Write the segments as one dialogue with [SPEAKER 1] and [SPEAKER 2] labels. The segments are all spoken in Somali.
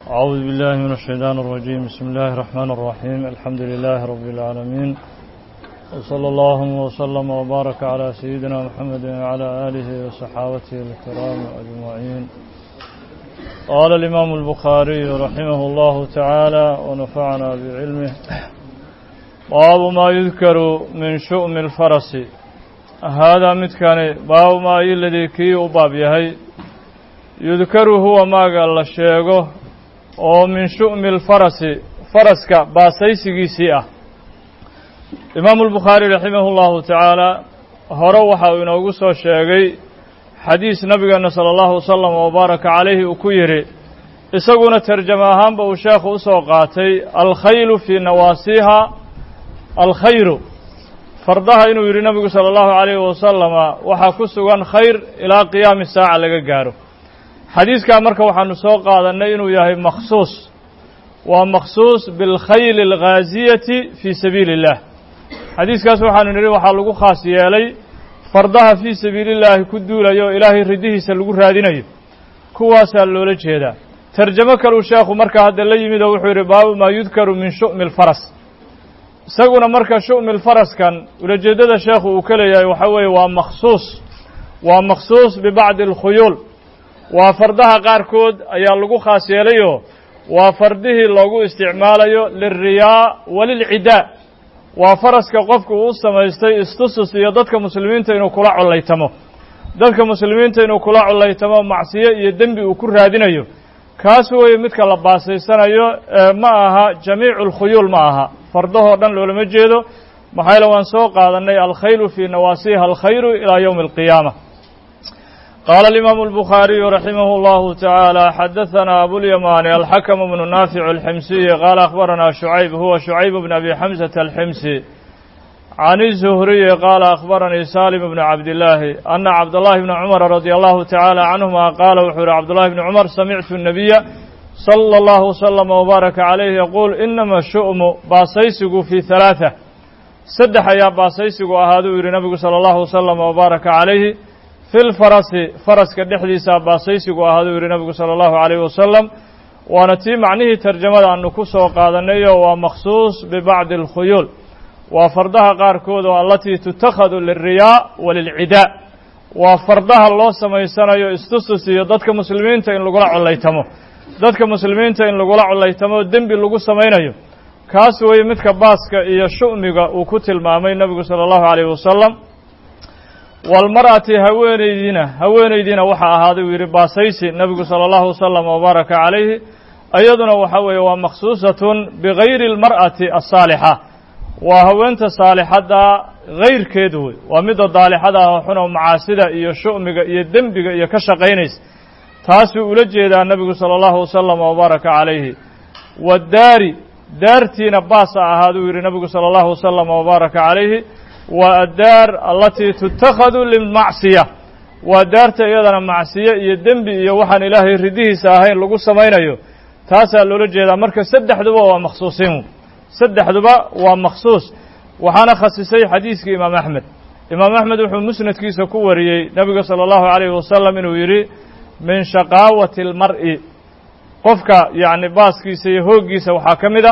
[SPEAKER 1] أعوذ بالله من الشيطان الرجيم بسم الله الرحمن الرحيم الحمد لله رب العالمين وصلى الله وسلم وبارك على سيدنا محمد وعلى آله وصحابته الكرام أجمعين قال الإمام البخاري رحمه الله تعالى ونفعنا بعلمه باب ما يذكر من شؤم الفرس هذا متكان باب ما الذي كي أباب يهي يذكر هو ما قال الشيخ oo min shu'mi alfarasi faraska baasaysigiisii ah imaamu albukhaari raximahu llahu tacaala hore waxa uu inoogu soo sheegay xadiis nabigeena sala allahu wasalam wabaaraka calayhi uu ku yidhi isaguna tarjamo ahaanba uu sheekhu u soo qaatay alkhaylu fii nawaasiiha alkhayru fardaha inuu yidhi nabigu sala allahu calayhi wasalama waxaa ku sugan khayr ilaa qiyaami saaca laga gaaro xadiiskaa marka waxaanu soo qaadannay inuu yahay makhsuus waa makhsuus bilkhayli alghaasiyati fii sabiili اllah xadiiskaas waxaanu nidhi waxaa lagu khaas yeelay fardaha fii sabiili llaahi ku duulayo o ilaahay ridihiisa lagu raadinayo kuwaasaa loola jeedaa tarjamo kaluu sheekhu markaa hadda la yimid oo wuxuu yidhi baabu maa yudkaru min shu'mi alfaras isaguna marka shu'mi lfaraskan ulajeeddada sheekhu uu ka leeyahay waxaa weeye waa makhsuus waa makhsuus bibacdi alkhuyuul waa fardaha qaarkood ayaa lagu khaas yeelayoo waa fardihii loogu isticmaalayo lilriyaa walilcidaa waa faraska qofku uu samaystay istusus iyo dadka muslimiinta inuu kula collaytamo dadka muslimiinta inuu kula collaytamo macsiyo iyo dembi uu ku raadinayo kaas weeye midka la baasaysanayo ma aha jamiicu alkhuyuul ma aha fardahoo dhan loolama jeedo maxaa yaele waan soo qaadannay alkhaylu fii nawaasiha alkhayru ilaa yowmi alqiyaama قال الإمام البخاري رحمه الله تعالى حدثنا أبو اليماني الحكم بن نافع الحمسي قال أخبرنا شعيب هو شعيب بن أبي حمزة الحمسي عن الزهري قال أخبرني سالم بن عبد الله أن عبد الله بن عمر رضي الله تعالى عنهما قال وحور عبد الله بن عمر سمعت النبي صلى الله وسلم وبارك عليه يقول إنما الشؤم باصيسق في ثلاثة سدح يا باصيسق أهادو يري نبي صلى الله وسلم وبارك عليه fi lfarasi faraska dhexdiisa baasaysigu ahaaduu yidhi nabigu sala allahu calayhi wasalam waana tii macnihii tarjamada aanu ku soo qaadanayo waa makhsuus bibacdi alkhuyuul waa fardaha qaarkood oo allatii tutakhadu lilriyaa walilcidaa waa fardaha loo samaysanayo istustus iyo dadka muslimiinta in lagula collaytamo dadka muslimiinta in lagula collaytamo dembi lagu samaynayo kaas weeye midka baaska iyo shu'miga uu ku tilmaamay nebigu sala allahu calayhi wasalam walmar'ati haweenaydiina haweenaydiina waxaa ahaaday uu yidhi baasaysi nebigu sala allahu wasalam wabaaraka calayhi iyaduna waxa weeye waa makhsuusatun bigayri almar'ati asaalixa waa haweenta saalixadda gayrkeedu wey waa midda daalixada ah xun oo macaasida iyo shu'miga iyo dembiga iyo ka shaqaynaysa taasuu ula jeedaa nebigu sala allahu wasalam wabaaraka calayhi wadaari daartiina baasa ahaaduu yidhi nebigu sala allahu wasalam wabaaraka calayhi waa addaar alatii tutakhadu lilmacsiya waa daarta iyadana macsiyo iyo dembi iyo waxaan ilaahay ridihiisa ahayn lagu samaynayo taasaa loola jeedaa marka saddexduba waa makhsuusin saddexduba waa makhsuus waxaana khasisay xadiiskii imaam axmed imaam axmed wuxuu musnadkiisa ku wariyey nebiga sala allahu calayhi wasalam inuu yidhi min shaqaawati almar'i qofka yacni baaskiisa iyo hooggiisa waxaa ka mid a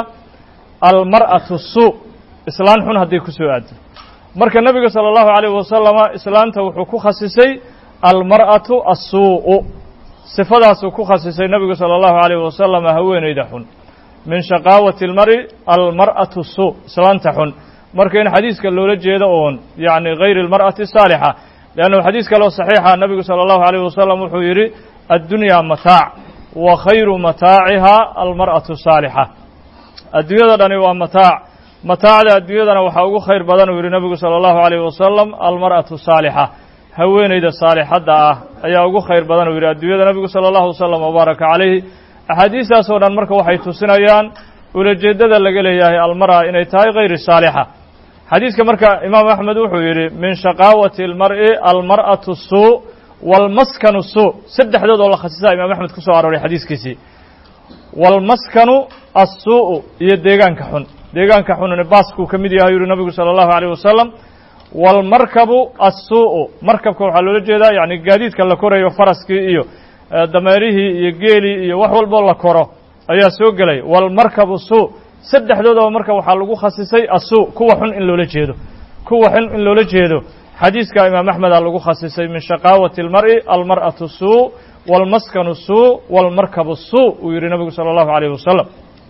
[SPEAKER 1] almar'atu suu islaan xun hadday ku soo aado marka nebiga sala allahu calayh wasalama islaanta wuxuu ku khasisay almar'atu assuu'u sifadaasuu ku khasisay nebigu sala allahu calayh wasalama haweenayda xun min shaqaawati almari almar'atu suu islaanta xun marka in xadiiska loola jeedo oon yacni gayri almar'ati saalixa leannahu xadiis kaleo saxiixa nebigu sala allahu calayh wasalam wuxuu yidhi addunyaa mataac wa khayru mataaciha almar'atu saalixa adduunyada dhani waa mataac mataacda adduunyadana waxaa ugu khayr badan uu yidhi nebigu sala allahu calayh wasalam almar'atu saalixa haweenayda saalixadda ah ayaa ugu khayr badan uu yidhi adduunyada nebigu sala allahu wasalam wabaaraka calayhi axaadiistaasoo dhan marka waxay tusinayaan ulajeeddada laga leeyahay almar'a inay tahay hayri saalixa xadiiska marka imaam axmed wuxuu yidhi min shaqaawati almar'i almar'atu suu waalmaskanu suu saddexdood oo la khasisaa imaam axmed ku soo arooray xadiiskiisii waalmaskanu assuu'u iyo deegaanka xun deegaanka xunune baaskuu ka mid yahay yuri nabigu sala allahu alayh wasalam waalmarkabu assuu'u markabka waxaa loola jeedaa yacni gaadiidka la korayo faraskii iyo dameerihii iyo geelii iyo wax walboo la koro ayaa soo gelaya walmarkabu suu saddexdoodaba marka waxaa lagu khasisay asuu kuwa xun in loola jeedo kuwa xun in loola jeedo xadiiska imaam axmeda lagu khasisay min shaqaawati اlmar'i almar'atu suu wاlmaskanu suu wاlmarkabu suu uu yihi nabigu salى اllahu عalيyh wasalam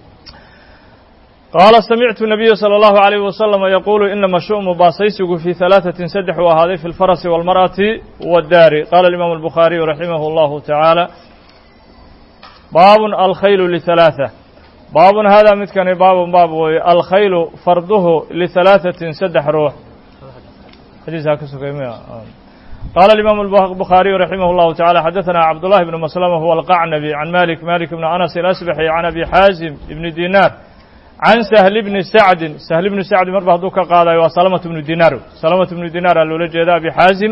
[SPEAKER 1] qaala samictu nabiya salى اllahu عalيyh wasalam yaquulu inama shu'mu baasaysigu fii ثalaaثatin saddex uu ahaaday fi اlfarasi wاlmar'ati wاddaari qala imaamu الbukhaariyu raximah اllahu taعaalى baabun alkhaylu liثalaaثة baabun haadaa midkani baabun baab weeye alkhaylu farduhu liثalaaثatin saddex ruux xadiisaa ka sugay mya qaala الimaamu الbukhaariyu raximah اllahu taعalى xadaثana cabdullahi bnu maslama huwa alqacnabi can malik malik bni anas alasbaxi can abi xaazim ibni dinaar can sahli bni sacdin sahli bni sacdi marba hadduu ka qaadayo waa salamatu bnu dinaar salamatu bnu dinaar aa loola jeeda abi xaazim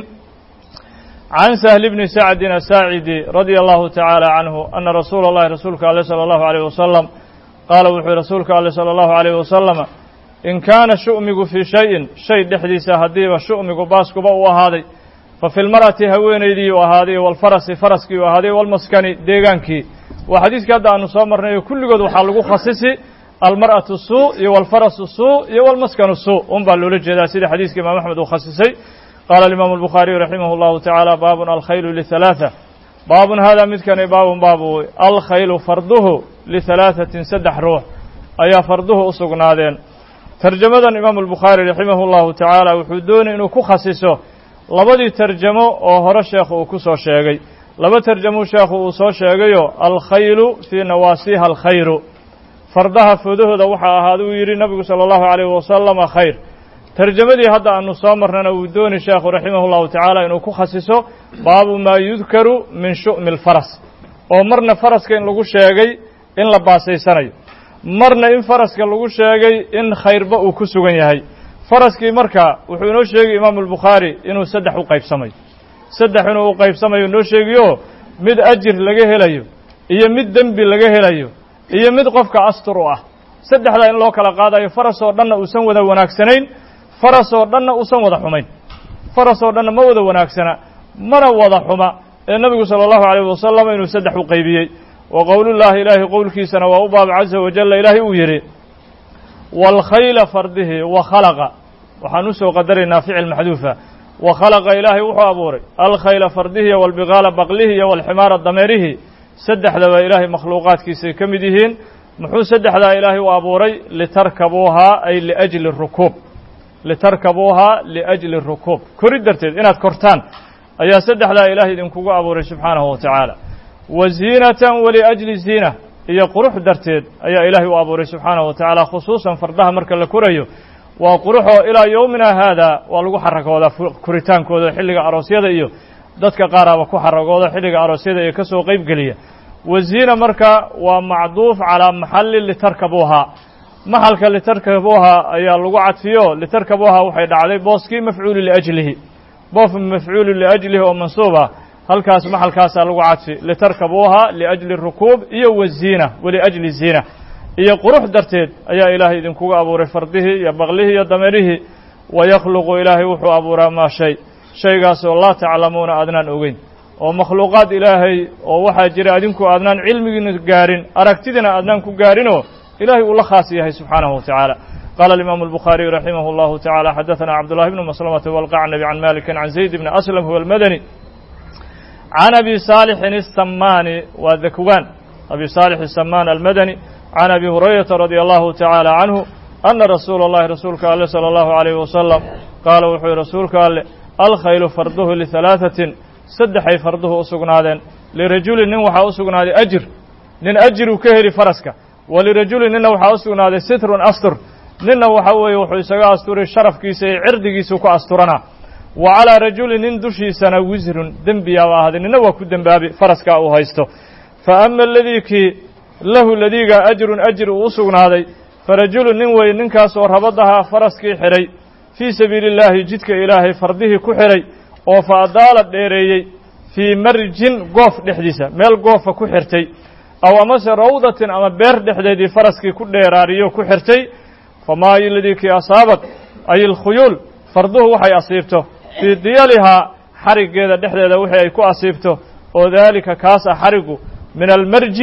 [SPEAKER 1] can sahli bni sacdin asaacidi radia allahu tacaala canhu ana rasuula اllahi rasuulka ale salى allahu عalيyh wasalam qaala wuxuu yihi rasuulka ale salى allahu عalيyh wasalama in kaana shu'migu fii shayin shay dhexdiisa haddiiba shu'migu baaskuba uu ahaaday fa fi lmar'ati haweenaydii uu ahaaday walfarasi faraskii uu ahaaday walmaskani deegaankii waa xadiiskii hadda aanu soo marnay oo kulligood waxaa lagu khasisi almar'atu suu iyo walfarasu suu iyo walmaskanu suu un baa loola jeedaa sida xadiiska imaam axmed uu khasisay qaala alimaamu albukhaariyu raximah اllahu tacaala baabun alkhaylu lihalaaثa baabun haadaa midkani baabun baabu alkhaylu farduhu lihalaaثatin saddex ruux ayaa farduhu u sugnaadeen tarjamadan imaamu albukhaari raximah اllahu tacaala wuxuu doonay inuu ku khasiso labadii tarjamo oo hore sheekhu uu ku soo sheegay laba tarjamuu sheekhu uu soo sheegayo alkhaylu fii nawaasiha alkhayru fardaha foodahooda waxaa ahaada uu yidhi nabigu salى اllahu عalayh wasalama khayr tarjamadii hadda aanu soo marnana wuu dooni sheekhu raximah اllahu tacaala inuu ku khasiso baabu maa yudkaru min shu'mi اlfaras oo marna faraska in lagu sheegay in la baasaysanayo marna in faraska lagu sheegay in khayrba uu ku sugan yahay faraskii marka wuxuu inoo sheegay imaamu albukhaari inuu saddex u qaybsamayo saddex inuu u qaybsamayo inoo sheegiyo mid ajir laga helayo iyo mid dembi laga helayo iyo mid qofka astur u ah saddexdaa in loo kala qaadayo faras oo dhanna uusan wada wanaagsanayn faras oo dhanna uusan wada xumayn faras oo dhanna ma wada wanaagsana mana wada xuma ee nebigu sala allahu alayh wasalam inuu saddex u qaybiyey wa qowlullaahi ilaahay qowlkiisana waa u baab caza wajalla ilaahay uu yidhi waalkhayla fardihi wa khalaqa waxaan usoo qadaraynaa ficil maxduufa wa khalaqa ilaahay wuxuu abuuray alkhayla fardihi iyo walbiqaala baqlihi iyo walximaara dameerihi saddexdaba ilaahay makhluuqaadkiisay ka mid yihiin muxuu saddexdaa ilaahay u abuuray litarkabuuhaa ay liajli rukuub litarkabuuhaa liajli rukuub kori darteed inaad kortaan ayaa saddexdaa ilaahay idinkugu abuuray subxaanahu wa tacaala wa ziinatan waliajli ziina iyo qurux darteed ayaa ilaahay u abuuray subxaanahu wa tacaala khusuusan fardaha marka la korayo waa quruxoo ilaa yowmina haada waa lagu xarakoodaa koritaankooda xilliga aroosyada iyo dadka qaaraaba ku xaragooda xilliga aroosyada ee ka soo qayb geliya waziina marka waa macduuf calaa maxali litarkabuuhaa maxalka litarkabuuhaa ayaa lagu cadfiyo litarkabuuhaa waxay dhacday booskii mafcuulu liajlihi boof mafcuulu liajlihi oo mansuub ah halkaas maxalkaasaa lagu cadfi litarkabuuhaa liajli rukuub iyo waziina waliajli ziina iyo qurux darteed ayaa ilaahay idinkuga abuuray fardihii iyo baqlihii iyo dameerihii wayakhluqu ilaahay wuxuu abuuraa maa shay shaygaasoo laa taclamuuna aadnaan ogeyn oo makhluuqaad ilaahay oo waxaa jira adinku aadnaan cilmigiina gaarin aragtidina aadnaan ku gaarinoo ilahay uu la khaas yahay subxaanahu wa tacaala qaala alimaamu albukhaariyu raximah اllahu tacaala xadaثana cabdullahi bnu maslamata walqacnabi can malikin can zayd bni aslam huwa almadani can abi saalixin الsamaani waa dakwaan abi saalix الsamaan almadani can abi hurayrata radi allahu tacaala canhu ana rasuula اllahi rasuulka ale salى allahu عalayh wasalam qaala wuxuu yihi rasuulka alle alkhaylu farduhu lihalaaثatin saddexay farduhu u sugnaadeen lirajulin nin waxaa u sugnaaday ajir nin ajiruu ka heli faraska walirajulin ninna waxaa u sugnaaday sitrun astur ninna waxa weeye wuxuu isaga asturay sharafkiisa iyo cirdigiisuu ku asturanaa wa calaa rajulin nin dushiisana wisrun dembiyaaba ahaaday ninna waa ku dembaabi faraskaa uu haysto fa ama aladii kii lahu ladiigaa ajrun ajir uu u sugnaaday farajulun nin weeye ninkaasoo rabadahaa faraskii xidhay fii sabiili illaahi jidka ilaahay fardihii ku xidhay oo fa adaala dheereeyey fii marjin goof dhexdiisa meel goofa ku xirtay aw amase rawdatin ama beer dhexdeedii faraskii ku dheeraariyo ku xirtay famaa iladii kii asaabad ay ilkhuyuul farduhu waxay asiibto fii diyalihaa xariggeeda dhexdeeda wixii ay ku asiibto oo daalika kaas ah xarigu min almarji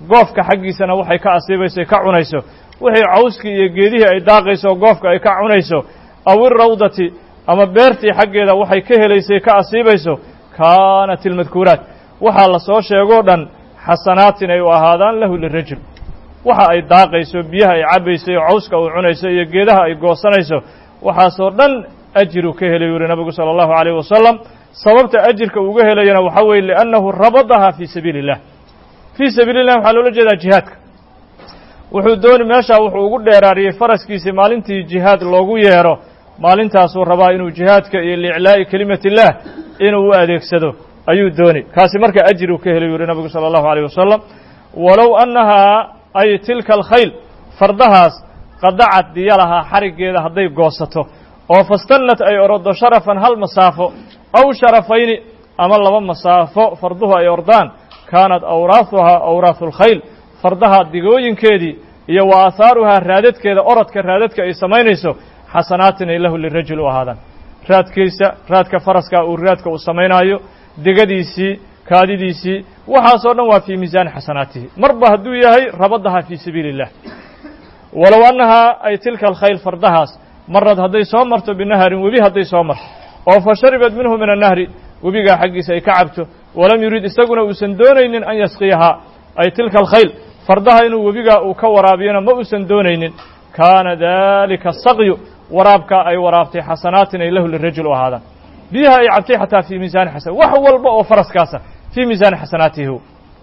[SPEAKER 1] goofka xaggiisana waxay ka asiibayso ka cunayso wixii cawskii iyo geedihii ay daaqayso goofka ay ka cunayso aw irawdati ama beertii xaggeeda waxay ka helaysay ka asiibayso kaanat ilmadkuuraat waxaa la soo sheegoo dhan xasanaatin ay u ahaadaan lahu lirajul waxa ay daaqayso biyaha ay cabbayso iyo cawska uu cunayso iyo geedaha ay goosanayso waxaasoo dhan ajiru ka helay yuri nabigu sala allahu calayh wasalam sababta ajirka uga helayana waxaa weeye liannahu rabadaha fii sabiili illah fii sabiili illah waxaa loola jeedaa jihaadka wuxuu dooni meeshaa wuxuu ugu dheeraariyey faraskiisii maalintii jihaad loogu yeedho maalintaasuu rabaa inuu jihaadka iyo liiclaa'i kelimati illaah inuu u adeegsado ayuu dooni kaasi marka ajiruu ka helay yuri nabigu sala allahu alayh wasalam walow annahaa ay tilka alkhayl fardahaas qadacad diya lahaa xariggeeda hadday goosato oo fastannat ay oroddo sharafan hal masaafo aw sharafayni ama laba masaafo farduhu ay ordaan kaanat awraahuhaa awraahu alkhayl fardaha digooyinkeedii iyo wa aahaaruhaa raadadkeeda orodka raadadka ay samaynayso xasanaatin ay lahu lirajul u ahaadaan raadkiisa raadka faraska uu raadka uu samaynaayo degadiisii kaadidiisii waxaasoo dhan waa fii miisaani xasanaatihi marba hadduu yahay rabadaha fii sabiili illah walow annahaa ay tilka alkhayl fardahaas marad hadday soo marto binaharin webi hadday soo marto oo fa sharibad minhu min annahri webigaa xaggiisa ay ka cabto walam yurid isaguna uusan doonaynin an yasqiyahaa ay tilka alkhayl fardaha inuu webigaa uu ka waraabiyona ma uusan doonaynin kaana dalika saqyu waraabkaa ay waraabtay xasanaatin ay lahu lirajul u ahaadaan biyaha ay cabtay xataa fii miisaani xasan wax walba oo faraskaasa fii miisaani xasanaatihi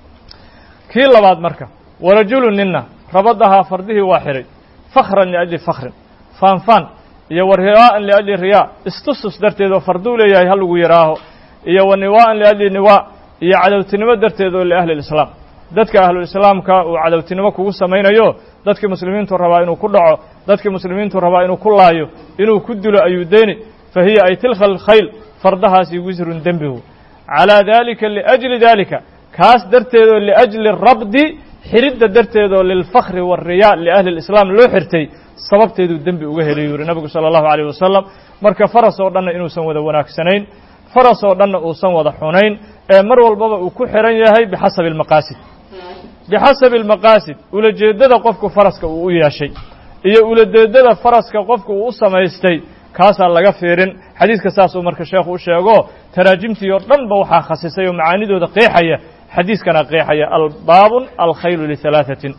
[SPEAKER 1] kii labaad marka warajulu ninna rabadahaa fardihii waa xihay fakhran liajli fakhrin faanfaan iyo wa riyaa'an liajli riyaa istustus darteed oo farduu leeyahay ha lagu yidhaaho iyo wa niwaa'an liajli niwaa iyo cadowtinimo darteed oo liahli lislaam dadka ahlulislaamka uu cadowtinimo kugu samaynayo dadkii muslimiintu rabaa inuu ku dhaco dadkii muslimiintu rabaa inuu ku laayo inuu ku dilo ayuu deeni fa hiya ay tilka alkhayl fardahaasi wisrun dembigu calaa daalika liajli daalika kaas darteedoo liajli rabdi xiridda darteedoo lilfakhri waariyaa liahli lislaam loo xirtay sababteeduu dembi uga helay yuri nabigu sala allahu alayh wasalam marka faras oo dhanna inuusan wada wanaagsanayn faras oo dhanna uusan wada xunayn ee mar walbaba uu ku xihan yahay bixasabi almaqaasid bixasabi almaqaasid ulajeeddada qofku faraska uu u yeeshay iyo ulajeeddada faraska qofku uu u samaystay kaasaa laga fiirin xadiidka saasuu marka sheekhu u sheego taraajimtii oo dhan ba waxaa khasisay oo macaanidooda qeexaya xadiiskana qeexaya albaabun alkhaylu lihalaaثatin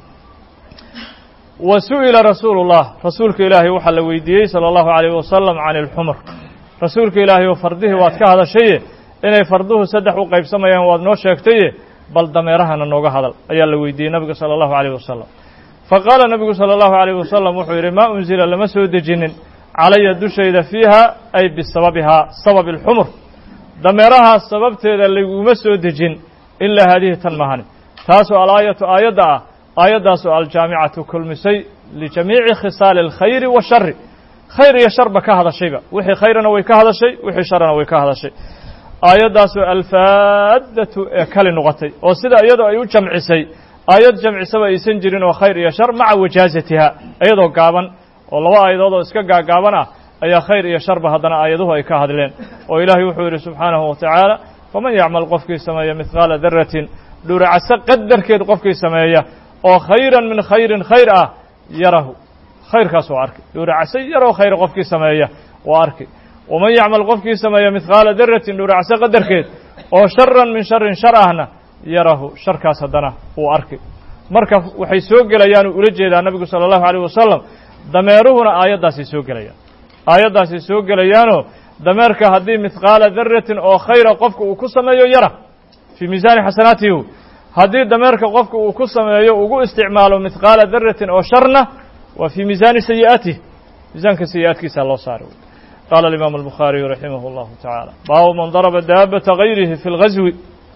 [SPEAKER 1] wa su'ila rasuulu اllah rasuulka ilaahay waxaa la weydiiyey salى اllahu عalayh wasalam can اlxumr rasuulka ilaahay oo fardihii waad ka hadashaye inay farduhu saddex u qaybsamayaan waad noo sheegtaye bal dameerahana nooga hadal ayaa la weydiiyey nabiga salى اllahu عalayh wasalam faqaala nabigu salى اllahu عalayh wasalam wuxuu yidhi maa unzila lama soo dejinin calaya dushayda fiiha ay bisababihaa sababi اlxumur dameerahaas sababteeda layguma soo dejin ilaa haadihi tan mahani taasoo alaayatu aayadda ah aayaddaasoo aljaamicatu kulmisay lijamiici khisaali alkhayri washari khayr iyo sharba ka hadashayba wixii khayrana way ka hadashay wixii sharana way ka hadashay aayaddaasoo alfaaddatu ee kali noqotay oo sida iyadoo ay u jamcisay aayad jamcisaba aysan jirin oo khayr iyo shar maca wajaazatiha iyadoo gaaban oo laba aayadood oo iska gaagaaban ah ayaa khayr iyo sharba haddana aayaduhu ay ka hadleen oo ilaahay wuxuu yidhi subxaanahu wa tacaala faman yacmal qofkii sameeya midqaala daratin dhuracaso qadarkeed qofkii sameeya oo khayran min khayrin khayr ah yarahu khayrkaas waa arki dhuracaso yaroo khayr qofkii sameeya waa arki waman yacmal qofkii sameeya midqaala daratin dhuracaso qadarkeed oo sharan min sharin shar ahna yarahu sharkaas haddana wuu arki marka waxay soo gelayaanuu ula jeedaa nabigu sala allahu alayh wasalam dameeruhuna aayaddaasay soo gelayaan aayaddaasay soo gelayaanoo dameerka haddii midqaala daratin oo khayra qofka uu ku sameeyo yara fii miisaani xasanaatihi haddii dameerka qofka uu ku sameeyo ugu isticmaalo midqaala daratin oo sharna waa fii miisaani sayi'aatih miisaanka sayi'aadkiisa loo saaray qaala alimaamu albukhaariyu raximah اllahu tacaala baabu man daraba daabata gayrihi fi اlgazwi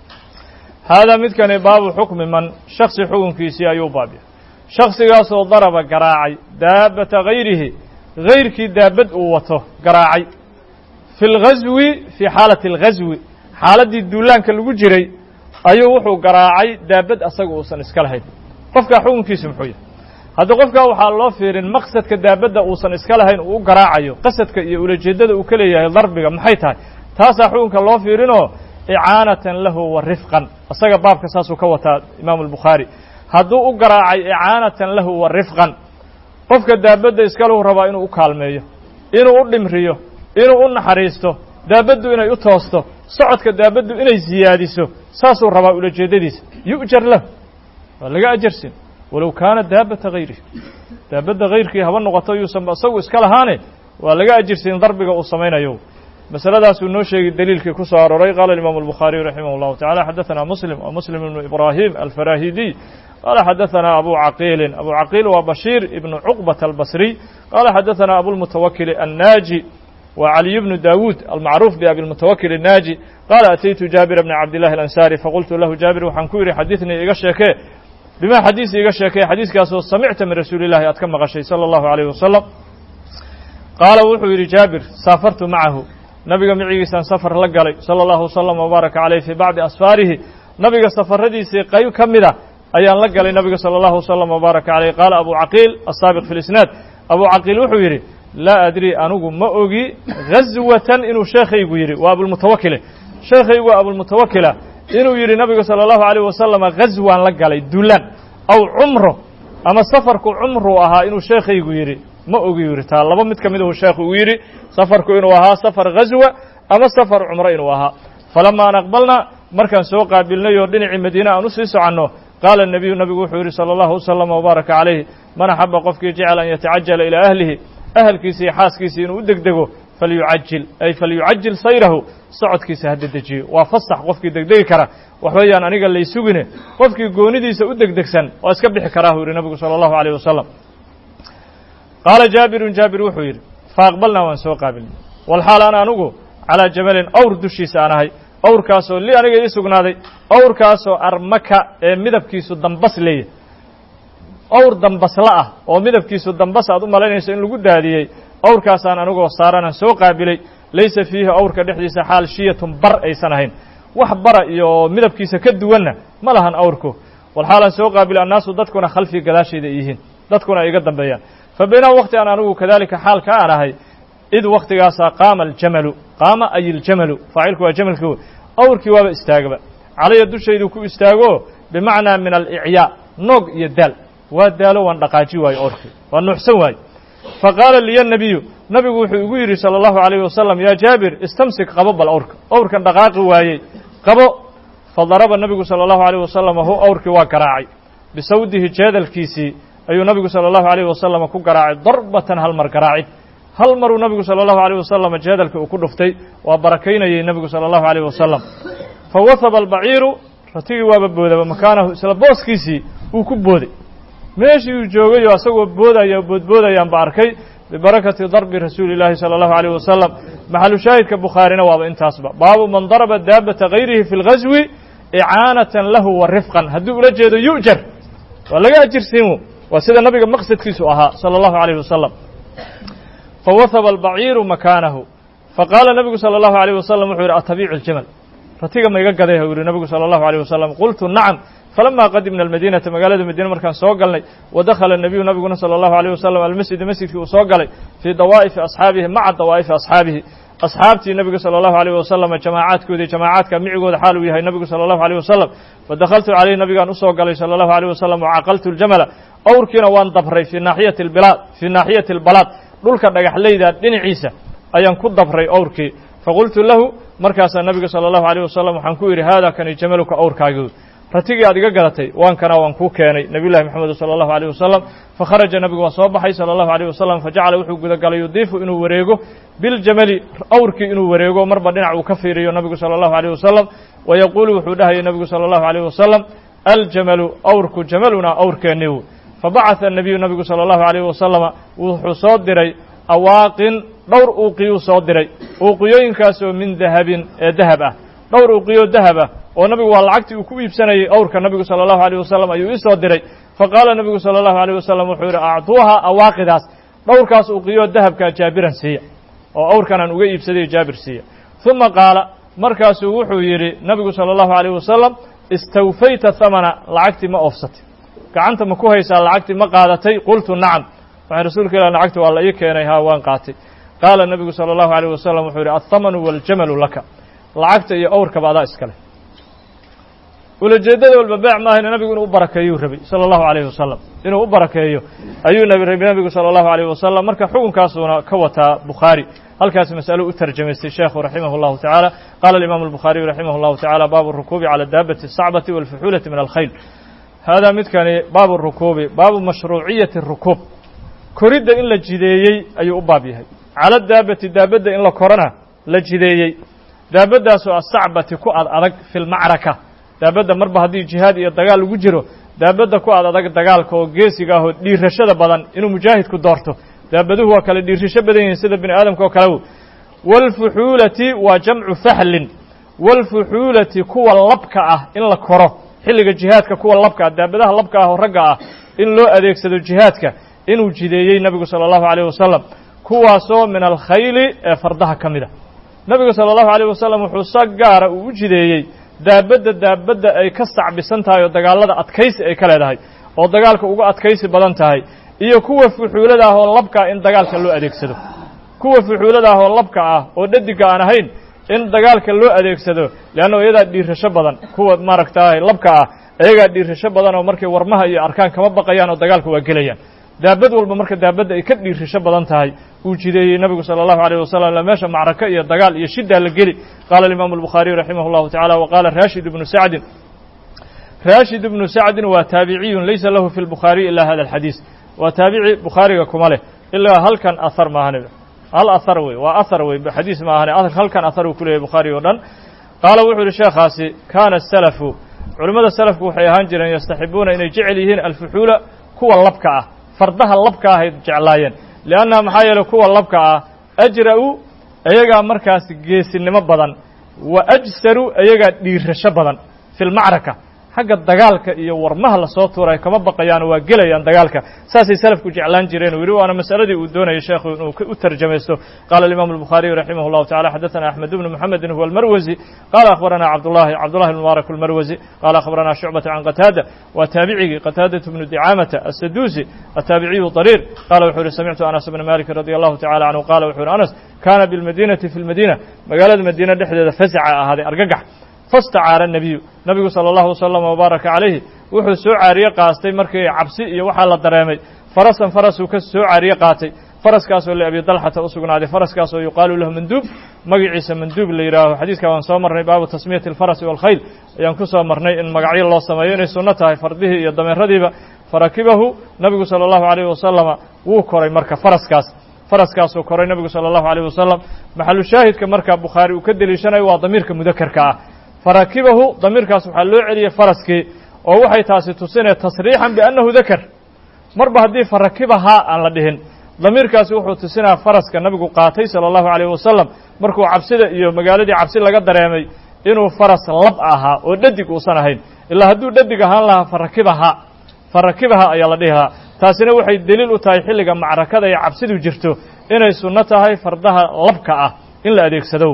[SPEAKER 1] haadaa midkani baabu xukmi man shaksi xukunkiisii ayuu baabya shaksigaasoo daraba garaacay daabata gayrihi gayrkii daabad uu wato garaacay fi اlgazwi fii xaalati اlgazwi xaaladdii duulaanka lagu jiray ayuu wuxuu garaacay daabad asaga uusan iska lahayn qofkaa xukunkiisu muxuu yahay hadda qofkaa waxaa loo fiirin maqsadka daabadda uusan iska lahayn uu u garaacayo qasadka iyo ulajeeddada uu ka leeyahay darbiga maxay tahay taasaa xukunka loo fiirinoo icaanatan lahu wa rifqan isaga baabka saasuu ka wataa imaamu albukhaari hadduu u garaacay icaanatan lahu wa rifqan qofka daabadda iskalahu rabaa inuu u kaalmeeyo inuu u dhimriyo inuu u naxariisto daabaddu inay u toosto socodka daabaddu inay siyaadiso saasuu rabaa ulajeeddadiisa yu'jar lahu waa laga ajarsin walow kaana daabata hayrihi daabadda hayrkii haba noqoto yuusanba isagu iska lahaane waa laga ajirsiin darbiga uu samaynayo masaladaasuu noo sheegay daliilkii ku soo arooray qaala imaamu الbukhaariyu raximah اllahu tacala xadaثana muslim wa muslim ibnu ibrahim alfarahidiy qaala xadaثana abu caqiilin abu caqiil waa bashiir ibnu cuqbata albasriy qaala xadaثana abulmutawakili annaaji wa caliy bnu dawuud almacruuf biabi lmutawakil الnaaji qaala ataytu jaabira bna cabdillahi alansaari faqultu lahu jaabir waxaan ku yidhi xadiثnii iga sheekee bima xadiis iga sheekee xadiiskaasoo samicta min rasuuli illahi aad ka maqashay salى اllahu عalيyh wasalam qaala wuxuu yidhi jaabir saafartu macahu nabiga micigiisaan safar la galay salى اllahu wslam wbaaraka caleyh fii bacdi asfaarihi nabiga safaradiisii qayb ka mida ayaan la galay nabiga salى اllahu wslam wbaaraka caleyh qaala abu caqiil asaabiq fi lisnaad abu caqiil wuxuu yidhi laa adri anigu ma ogi gazwatan inuu sheekhaygu yidhi waa abulmutawakile sheekhaygu waa abulmutawakila inuu yidhi nabigu salى اllahu عalيh wasalama gazwaan la galay dulan aw cumro ama safarku cumruu ahaa inuu sheekhaygu yidhi ma ogi yidhi taa laba mid ka mid uu sheekhu uu yidhi safarku inuu ahaa safar ghazwa ama safar cumro inuu ahaa falama an aqbalna markaan soo qaabilnay oo dhinacii madiine aan u sii soconno qaala nebiyu nabigu wuxuu yidhi salى اllahu wasalam wbaaraka calayh man axaba qofkii jecel an yatacajala ilaa ahlihi ahalkiisi iyo xaaskiisii inuu u degdego falyucajil ay falyucajil sayrahu socodkiisa ha dedejiyo waa fasax qofkii degdegi kara wax weeyaan aniga laysugine qofkii goonidiisa u degdegsan waa iska bixi karaa uu yidhi nabigu salى اllahu عalيh wasalam qaala jaabirun jaabir wuxuu yidhi faaqbalnaa waan soo qaabilnay walxaal ana anugu calaa jamalin awr dushiisa aan ahay awrkaasoo li aniga ii sugnaaday awrkaasoo armaka ee midabkiisu dambas leeyahy awr dambasla ah oo midabkiisu dambas aad u malaynayso in lagu daadiyey awrkaasaan anigoo saaranaan soo qaabilay laysa fiihi awrka dhexdiisa xaal shiyatun bar aysan ahayn wax bara iyo midabkiisa ka duwanna ma lahan awrku walxaalaan soo qaabilay annaasu dadkuna khalfii gadaashayda ay yihiin dadkuna ay iga dambeeyaan fa baynama wakti aan anigu kadalika xaalka aan ahay id waktigaasaa qaama aljamalu qaama ay iljamalu faacilku waa jamalki wey awrkii waaba istaagaba calaya dushaydu ku istaago bimacnaa min alicyaa noog iyo daal waa daalo waan dhaqaaji waayo awrkii waa nuuxsan waaye fa qaala liya nabiyu nabigu wuxuu igu yidhi salى اllahu عalayh wasalam yaa jaabir istamsik qabo bal awrka awrkan dhaqaaqi waayey qabo fadaraba nabigu salى اllahu عalيh wasalam hu awrkii waa garaacay bisawdihi jeedalkiisii ayuu nabigu salى اllahu عalيh wasalam ku garaacay darbatan hal mar garaacid hal maruu nabigu salى اllahu عalيh wasalam jeedalkii uu ku dhuftay waa barakaynayey nabigu salى اllahu عalيh wasalam fawahaba albaciiru ratigii waaba boodaba makaanahu isla booskiisii uu ku booday meeshii uu joogay oo asagoo boodaya boodboodayaan ba arkay bibarakati darbi rasuuli llaahi salى اllahu عalيh wasalam maxalu shaahidka bukhaarina waaba intaasba baabu man daraba daabata gayrihi fi اlghaswi icaanatan lahu wa rifqan hadduu ula jeedo yu'jar waa laga ajirsiin waa sida nabiga maqsadkiisu ahaa salى اllahu عalيh wasalam fawahaba albaciiru makaanahu faqaala nabigu salى اllahu عalيh wasalam wuxuu yidhi atabiicu اljamal ratiga ma iga gaday u yihi nabigu salى اllahu عalيh wasalam qultu nacam falama qadimna almadinata magaalada madiine markaan soo galnay wadakhala nabiyu nabiguna salى اllahu عalيh wasalam almasjida masjidkii uu soo galay fii dawaa'ifi asxaabihi maca dawaa'ifi asxaabihi asxaabtii nabiga salى اllahu عalيh wasalam jamaacaadkoodii jamaacaadka micigooda xaal uu yahay nabigu salى اllahu عalيh wasalam fadakhaltu calayh nabigaan usoo galay salى اllahu عalيh wasalam wacaqaltu اljamala awrkiina waan dabray fii naaxiyati اlbilaad fii naaxiyati اlbalaad dhulka dhagaxlayda dhinaciisa ayaan ku dabray awrkii faqultu lahu markaasaa nabiga salى اllahu عalيh wasalam waxaan ku yidhi haada kani jamaluka awrkaagi ratigii aad iga gadatay waan kana waan kuu keenay nabiy llahi moxamed salى اllahu عalيh wasalam fakharaja nabigu waa soo baxay salى اllahu عalيh wasalam fajacala wuxuu gudagalay yudiifu inuu wareego biljamali awrkii inuu wareego marba dhinac uu ka fiiriyo nabigu salى اllahu عalيh wasalam wayaquulu wuxuu dhahayay nabigu salى اllahu عalيh wasalam aljamalu awrku jamalunaa awrkeeniw fabacaثa الnabiyu nabigu salى اllahu عalيh wasalama wuxuu soo diray awaaqin dhowr uuqiyuu soo diray uuqiyooyinkaasoo min dahabin ee dahab ah dhowr uuqiyo dahab ah oo nabigu waa lacagtii uu ku iibsanayey awrka nabigu salى اllahu عalيh wasalam ayuu ii soo diray faqaala nabigu salى اllahu عalيh wasalam wuxuu yidhi acطuuha awaaqidaas dhowrkaas uuqiyo dahabkaa jaabiran siiya oo awrkanaan uga iibsaday jaabir siiya ثuma qaala markaasuu wuxuu yidhi nabigu salى اllahu عalيh wasalam istawfayta hamana lacagtii ma oofsatay gacanta ma ku haysaa lacagtii ma qaadatay qultu nacam waxay rasuulka ilah lacagti waa la ii keenay haa waan qaatay qaala nabigu salى اllahu عalيh wasalam wuxuu yidhi alhamanu waاljamalu laka lacagta iyo awrkaba adaa iskale ulajeeddada walba beec maahayna nabigu inuu u barakeeyuu rabay sala allahu alayhi wasalam inuu u barakeeyo ayuu rabay nabigu sala allahu alayh wasalam marka xukunkaasuuna ka wataa bukhaari halkaas masalo u tarjamaystay sheekhu raximah اllahu tacaala qala alimaamu albukhaariyu raximah اllahu tacala baabu rukuubi cala daabati الsacbati walfuxuulati min alkhayl haadaa midkani baabu rukuubi baabu mashruuciyati rukuub koridda in la jideeyey ayuu u baab yahay cala daabati daabadda in la korana la jideeyey daabaddaasoo asacbati ku ad adag fi lmacraka daabadda marba haddii jihaad iyo dagaal lagu jiro daabadda ku ad adag dagaalka oo geesiga ah oo dhiirashada badan inuu mujaahidku doorto daabaduhu waa kale dhiirasho badan yihiin sida bini aadamka oo kale waalfuxuulati waa jamcu fahlin waalfuxuulati kuwa labka ah in la koro xilliga jihaadka kuwa labka ah daabadaha labka ah oo ragga ah in loo adeegsado jihaadka inuu jideeyey nebigu sala allahu alayh wasalam kuwaasoo min alkhayli ee fardaha ka mid a nebigu sala allahu alayh wasalam wuxuu sa gaara uu u jideeyey daabadda daabadda ay ka sacbisan tahay oo dagaalada adkaysi ay ka leedahay oo dagaalka uga adkaysi badan tahay iyo kuwa fuxuulada ah oo labka ah in dagaalka loo adeegsado kuwa fuxuulada ah oo labka ah oo dhadiga aan ahayn in dagaalka loo adeegsado leanna iyadaa dhiirasho badan kuwa maaragtaay labka ah iyagaa dhiirasho badan oo markay warmaha iyo arkaan kama baqayaan oo dagaalka waa gelayaan daabad walba marka daabadda ay ka dhiirasho badan tahay uu jideeyey nabigu sala allahu alayh wasalam la meesha macraka iyo dagaal iyo shiddaa la geli qaala alimaamu albukhaariyu raximah llahu tacala wa qaala raashid ibnu sacdin raashid ibnu sacdin waa taabiciyun laysa lahu fi lbukhaariy ila hada alxadiis waa taabici bukhaariga kuma leh ilaa halkan ahar maahane hal ahar wey waa ahar wey xadiis maahane halkan ahar uu ku leeyahy bukhaari o dhan qaala wuxuu yihi sheekhaasi kaana asalafu culimmada salafku waxay ahaan jireen yastaxibuuna inay jecel yihiin alfuxuula kuwa labka ah fardaha labka ah ay jeclaayeen liannaha maxaa yeeley kuwa labka ah ajra-u iyagaa markaas geesinimo badan wa ajsaru iyagaa dhiirasho badan fi lmacraka xagga dagaalka iyo warmaha lasoo tuuray kama baqayaan waa gelayaan dagaalka saasay salafku jeclaan jireen uu yidhi waana masaladii uu doonayay sheekhu inuu u tarjamaysto qaala alimaamu albukhaariyu raximah llahu tacala xadaثana axmed bnu muxamedin huwa almarwasi qaala akhbarana cabdullahi cabdullahi mubaarak almarwasi qaala akhbarana shucbata can qataada waa taabicigii qataadatu bnu dicaamata asaduusi ataabiciyu dariir qala wuxuu yihi samictu anas bna maliki radi allahu tacala canhu qala wuxu yihi anas kana bilmadinati fi lmadiina magaalada madiina dhexdeeda fasaca ahaaday argagax fastacaara nebiyu nabigu sala allahu wasalam wabaaraka calayhi wuxuu soo caariye qaastay markii cabsi iyo waxaa la dareemay farasan farasuu ka soo caariye qaatay faraskaasoo liabi dalxata u sugnaaday faraskaasoo yuqaalu lahu manduub magaciisa manduub la yidhaaho xadiiska waan soo marnay baabu tasmiyati alfarasi waalkhayl ayaan ku soo marnay in magacyo loo sameeyo inay sunno tahay fardihii iyo dameeradiiba farakibahu nabigu sala allahu alayhi wasalama wuu koray marka faraskaas faraskaasuu koray nabigu sala allahu alayh wasalam maxalu shaahidka marka bukhaari uu ka deliishanayo waa damiirka mudakarka ah farakibahu damiirkaas waxaa loo celiyey faraskii oo waxay taasi tusinaya tasriixan biannahu dakar marba haddii farakibahaa aan la dhihin damiirkaasi wuxuu tusinaya faraska nabigu qaatay sala allahu alayh wasalam markuu cabsida iyo magaaladii cabsi laga dareemay inuu faras lab ahaa oo dhadig uusan ahayn ilaa hadduu dhadig ahaan lahaa farakibaha farakibaha ayaa la dhihi lahaa taasina waxay deliil u tahay xilliga macrakada ee cabsidu jirto inay sunno tahay fardaha labka ah in la adeegsado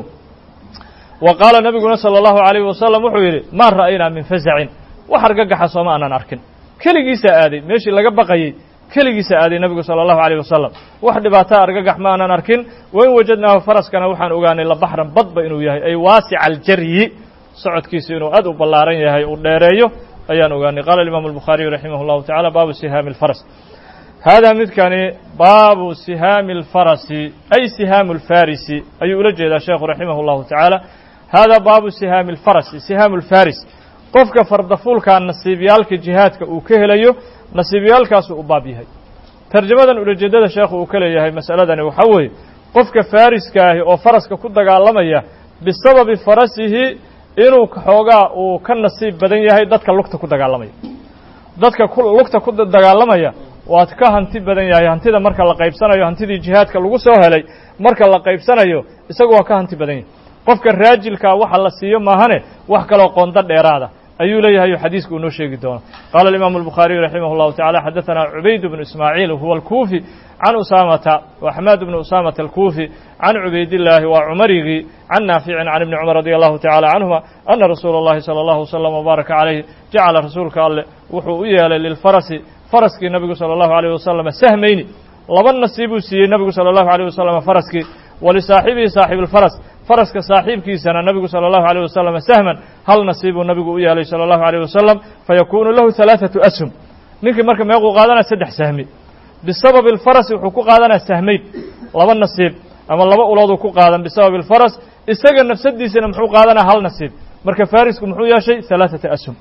[SPEAKER 1] wa qaala nabiguna salى اllahu عalayh wasalam wuxuu yidhi maa ra'aynaa min fasacin wax argagaxa sooma aanan arkin keligiisaa aaday meeshii laga baqayey keligiisa aaday nebigu salى اllahu عalيh wasalam wax dhibaataa argagax ma aanan arkin wain wajadnaahu faraskana waxaan ogaanay labaxran badba inuu yahay ay waasica aljaryi socodkiisu inuu aad u ballaaran yahay uu dheereeyo ayaan ogaanay qala imam الbukhaariyu raximah اllahu tacala baabu sihaami اlfaras haadaa midkani baabu sihaami اlfarasi ay sihaamu اlfarisi ayuu ula jeedaa sheekhu raximah اllahu tacaala haadaa baabu sihaami اlfarasi sihaamu اlfaris qofka fardafuulkaa nasiibyaalka jihaadka uu ka helayo nasiibyaalkaasuu u baab yahay tarjamadan ulajeedada sheekhu uu ka leeyahay masaladani waxaa weeye qofka fariska ahi oo faraska ku dagaalamaya bisababi farasihi inuu xoogaa uu ka nasiib badan yahay dadka lugta ku dagaalamaya dadka lugta ku dagaalamaya waad ka hanti badan yahay hantida marka la qaybsanayo hantidii jihaadka lagu soo helay marka la qaybsanayo isagu waa ka hanti badan yahay qofka raajilkaa waxa la siiyo maahane wax kaloo qondo dheeraada ayuu leeyahay xadiisku uu noo sheegi doono qaala alimaamu الbukhaariyu raximah اllahu tacala xadaثana cubayd bnu ismaaciil huwa alkuufi can usaamata wa xamaad bnu usaamata alkuufi can cubaydillaahi waa cumarigii can naaficin can ibni cumar radi allahu tacala canhuma ana rasuula اllahi salى اllahu wslm wbaaraka calayh jacala rasuulka alleh wuxuu u yeelay lilfarasi faraskii nabigu salى اllahu عalيh wasalam sahmayni laba nasiibuu siiyey nabigu salى اllahu عalيه wasalam faraskii walisaaxibihi saaxib اlfaras faraska saaxiibkiisana nabigu sala allahu alayh wasalam sahman hal nasiibuu nabigu u yeelay sala allahu alayh wasalam fayakuunu lahu halaaثatu ashum ninkii marka meequu qaadanaya saddex sahmi bisababi alfarasi wuxuu ku qaadanaya sahmayn laba nasiib ama laba ulooduu ku qaadan bisababi alfaras isaga nafsadiisana muxuu qaadanaya hal nasiib marka farisku muxuu yeeshay halaaثata ashum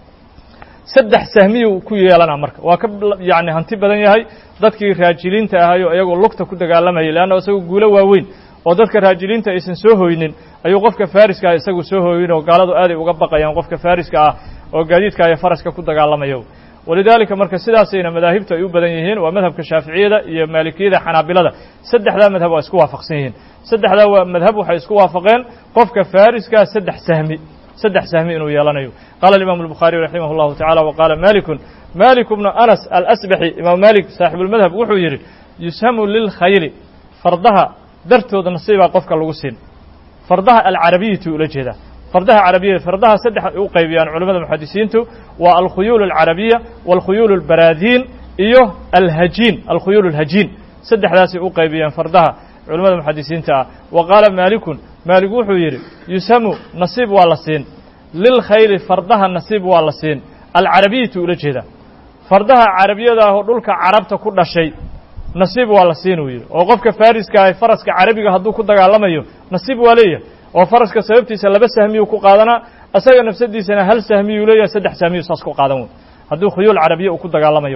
[SPEAKER 1] saddex sahmiyuu ku yeelana marka waa ka yani hanti badan yahay dadkii raajiliinta ahayo iyagoo lugta ku dagaalamayay leanna isagoo guulo waaweyn oo dadka raajiliinta aysan soo hoynin ayuu qofka fariska ah isagu soo hoyin oo gaaladu aaday uga baqayaan qofka fariska ah oo gaadiidka iyo faraska ku dagaalamayo walidaalika marka sidaasayna madaahibtu ay u badan yihiin waa madhabka shaaficiyada iyo maalikiyada xanaabilada saddexdaa madhab waa isku waafaqsan yihiin saddexdaa waa madhab waxay isku waafaqeen qofka fariskaa saddex sahmi saddex sahmi inuu yeelanayo qaala imam الbukhaariي raximah اllahu tacala wa qaala malikun malik bnu anas alasbaxi imaam malik saaxibuulmadhab wuxuu yidhi yushamu lilkhayli fardaha dartooda nasiibaa qofka lagu siin fardaha alcarabiyatu ula jeedaa fardaha carabiyada fardaha saddex ay u qaybiyaan culamada muxadisiintu waa alkhuyuul alcarabiya wاlkhuyuul اlbaraadiin iyo alhajiin alkhuyuul اlhajiin saddexdaasay u qaybiyaan fardaha culamada muxadisiinta ah wa qaala maalikun maalik wuxuu yidhi yushamu nasiib waa la siin lilkhayli fardaha nasiib waa la siin alcarabiyatu ula jeedaa fardaha carabiyada ah oo dhulka carabta ku dhashay nasiib waa la siin uu yidhi oo qofka fariska ah faraska carabiga hadduu ku dagaalamayo nasiib waa leeyahay oo faraska sababtiisa laba sahmiyuu ku qaadanaa isaga nafsadiisana hal sahmiyuu leeyahay saddex sahmiyu saas ku qaadan wey hadduu khuyuul carabiya uu ku dagaalamayo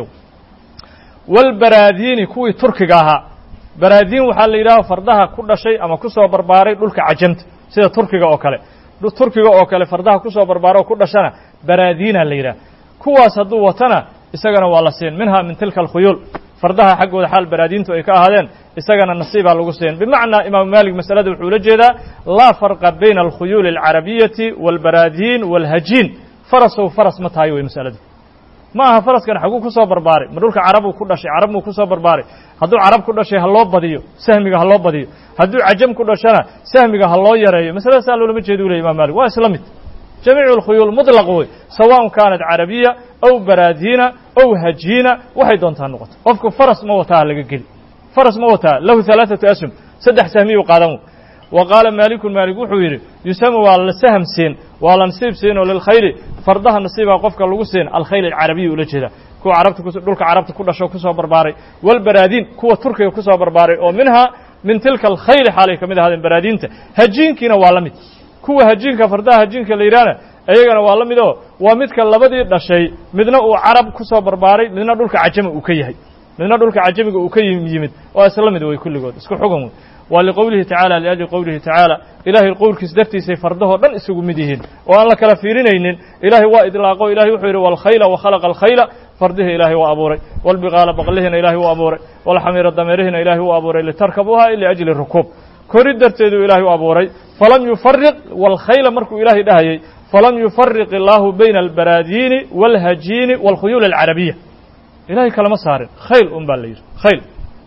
[SPEAKER 1] walbaraadiini kuwii turkiga ahaa baraadiin waxaa la yidhaha fardaha ku dhashay ama ku soo barbaaray dhulka cajamta sida turkiga oo kale turkiga oo kale fardaha ku soo barbaara oo ku dhashana baraadiina la yidhaha kuwaas hadduu watana isagana waa la siin minha min tilka alkhuyuul fardaha xaggooda xaal baraadiintu ay ka ahaadeen isagana nasiibaa lagu siin bimacnaa imaamu maalik masalada wuxuu ula jeedaa laa farqa bayna alkhuyuuli alcarabiyati waalbaraadiin waalhajiin farasow faras ma tahay wey masaladu ma aha faraskan xaguu ku soo barbaaray ma dhulka carabuu ku dhashay carab muu ku soo barbaaray hadduu carab ku dhashay ha loo badiyo sahmiga ha loo badiyo hadduu cajam ku dhashana sahmiga ha loo yareeyo masalada saa loolama jeeda u ley imam malik waa isla mid jamiicu alkhuyuul muطlaq wey sawaءn kaanat carabiya aw baraadiina aw hajiina waxay doontaa noqoto qofku faras ma wataa laga geli faras ma wataa lahu halaaثatu ashum saddex sahmiyuu qaadan wa qaala maalikun maalik wuxuu yidhi yusamu waa la saham siin waa la nasiib siin oo lilkhayli fardaha nasiibaa qofka lagu siin alkhayl alcarabiya ula jeeda kuwa carabta dhulka carabta ku dhasho kusoo barbaaray walbaraadiin kuwa turkiga kusoo barbaaray oo minhaa min tilka alkhayli xaalay ka mid ahaadeen baraadiinta hajiinkiina waa la mid kuwa hajiinka fardaha hajiinka la yidhahna iyagana waa la mid oo waa midka labadii dhashay midna uu carab kusoo barbaaray midna dhulka cajami uu ka yahay midna dhulka cajamiga uu ka yimid waa isla mid wey kulligood isku xugan wey waa liqowlihi tacala liajli qowlihi tacaala ilaahay qowlkiis dartiisay fardahoo dhan isugu mid yihiin oo aan la kala fiirinaynin ilaahay waa idlaaqo ilahay wuxuu yidhi walkhayla wakhalaqa alkhayla fardihii ilaahay waa abuuray walbiqaala baqlihina ilaahay u abuuray walxamiira dameerihina ilaahay u abuuray litarkabuuha liajli rukuub kori darteeduu ilaahay u abuuray falam yufariq walkhayla markuu ilaahay dhahayey falam yufariq illaahu bayna albaraadiini wاlhajiini wاlkhuyuul alcarabiya ilahay kalama saarin khayl un baa la yidhi khayl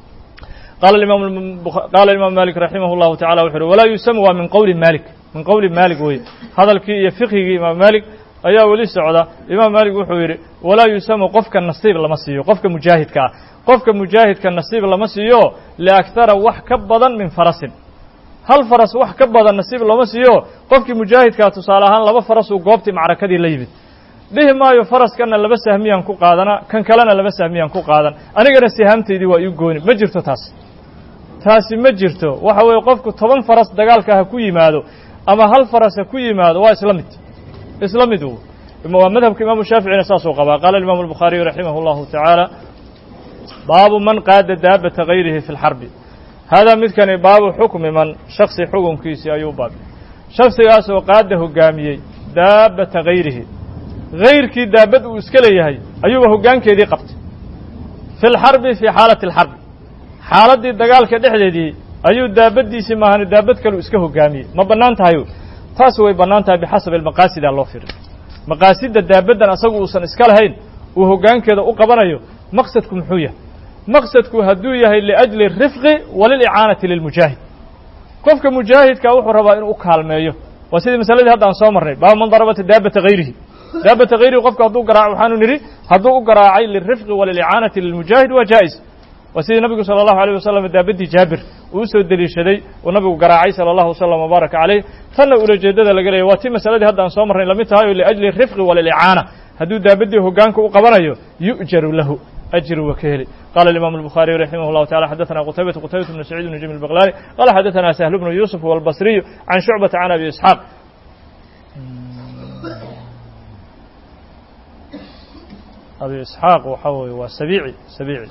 [SPEAKER 1] qaala imaam malik raximah اllahu tacala wuxu uhi walaa yusamu waa min qowli malik min qowli malik weye hadalkii iyo fiqhigii imaam malik ayaa weli socda imaam malik wuxuu yidhi walaa yusamu qofka nasiib lama siiyo qofka mujaahidka ah qofka mujaahidka nasiib lama siiyo liaktara wax ka badan min farasin hal faras wax ka badan nasiib lama siiyo qofkii mujaahidkaa tusaale ahaan laba farasuu goobtii macrakadii la yimid dhihi maayo faraskanna laba sahmiyaan ku qaadana kan kalena laba sahmiyaan ku qaadan anigana sihaamtaydii waa ii gooni ma jirto taas taasi ma jirto waxa weeye qofku toban faras dagaalka ha ku yimaado ama hal faras ha ku yimaado waa isla mid isla mid waa madhabka imaamu shaaficina saasuu qabaa qaala imaamu albukhaariyu raximah اllahu tacaala baabu man qaada daabata gayrihi fi اlxarbi haadaa midkani baabu xukmi man shaksi xukunkiisii ayuu baab shaksigaasoo qaada hogaamiyey daabata gayrihi gayrkii daabad uu iska leeyahay ayuuba hoggaankeedii qabtay fi lxarbi fii xaalati alxarbi xaaladdii dagaalka dhexdeedii ayuu daabaddiisii maahani daabad kalu iska hoggaamiyey ma bannaan tahay taas way bannaan tahay bixasabi almaqaasidaa loo firay maqaasidda daabaddan asagu uusan iska lahayn uu hoggaankeeda u qabanayo maqsadku muxuu yahay maqsadku hadduu yahay liajli rifqi walilicaanati lilmujaahid qofka mujaahidka wuxuu rabaa inuu u kaalmeeyo waa sidii masaladii hadda aan soo marnay baaba man darabata daabata hayrihi daabata hayrihi qofka hadduu garaaco waxaanu nidhi hadduu u garaacay lilrifqi walilicaanati lilmujaahid waa jaa'is waa sidii nabigu sala allahu alayh wasalam daabaddii jaabir uu usoo deliishaday uu nabigu garaacay sala allahu wasalam wabaaraka caleyh tanna ulajeeddada laga leeyay waa tii masaladii hadda aan soo marnay lamid tahay oo liajli rifqi walilicaana hadduu daabaddii hoggaanka u qabanayo yu'jaru lahu أجر وكهلي قال الإمام البخاري رحمه الله تعالى حدثنا قتيبة قتيبة بن سعيد بن جميل البغلاني قال حدثنا سهل بن يوسف والبصري عن شعبة عن أبي إسحاق أبي إسحاق وحوي وسبيعي سبيعي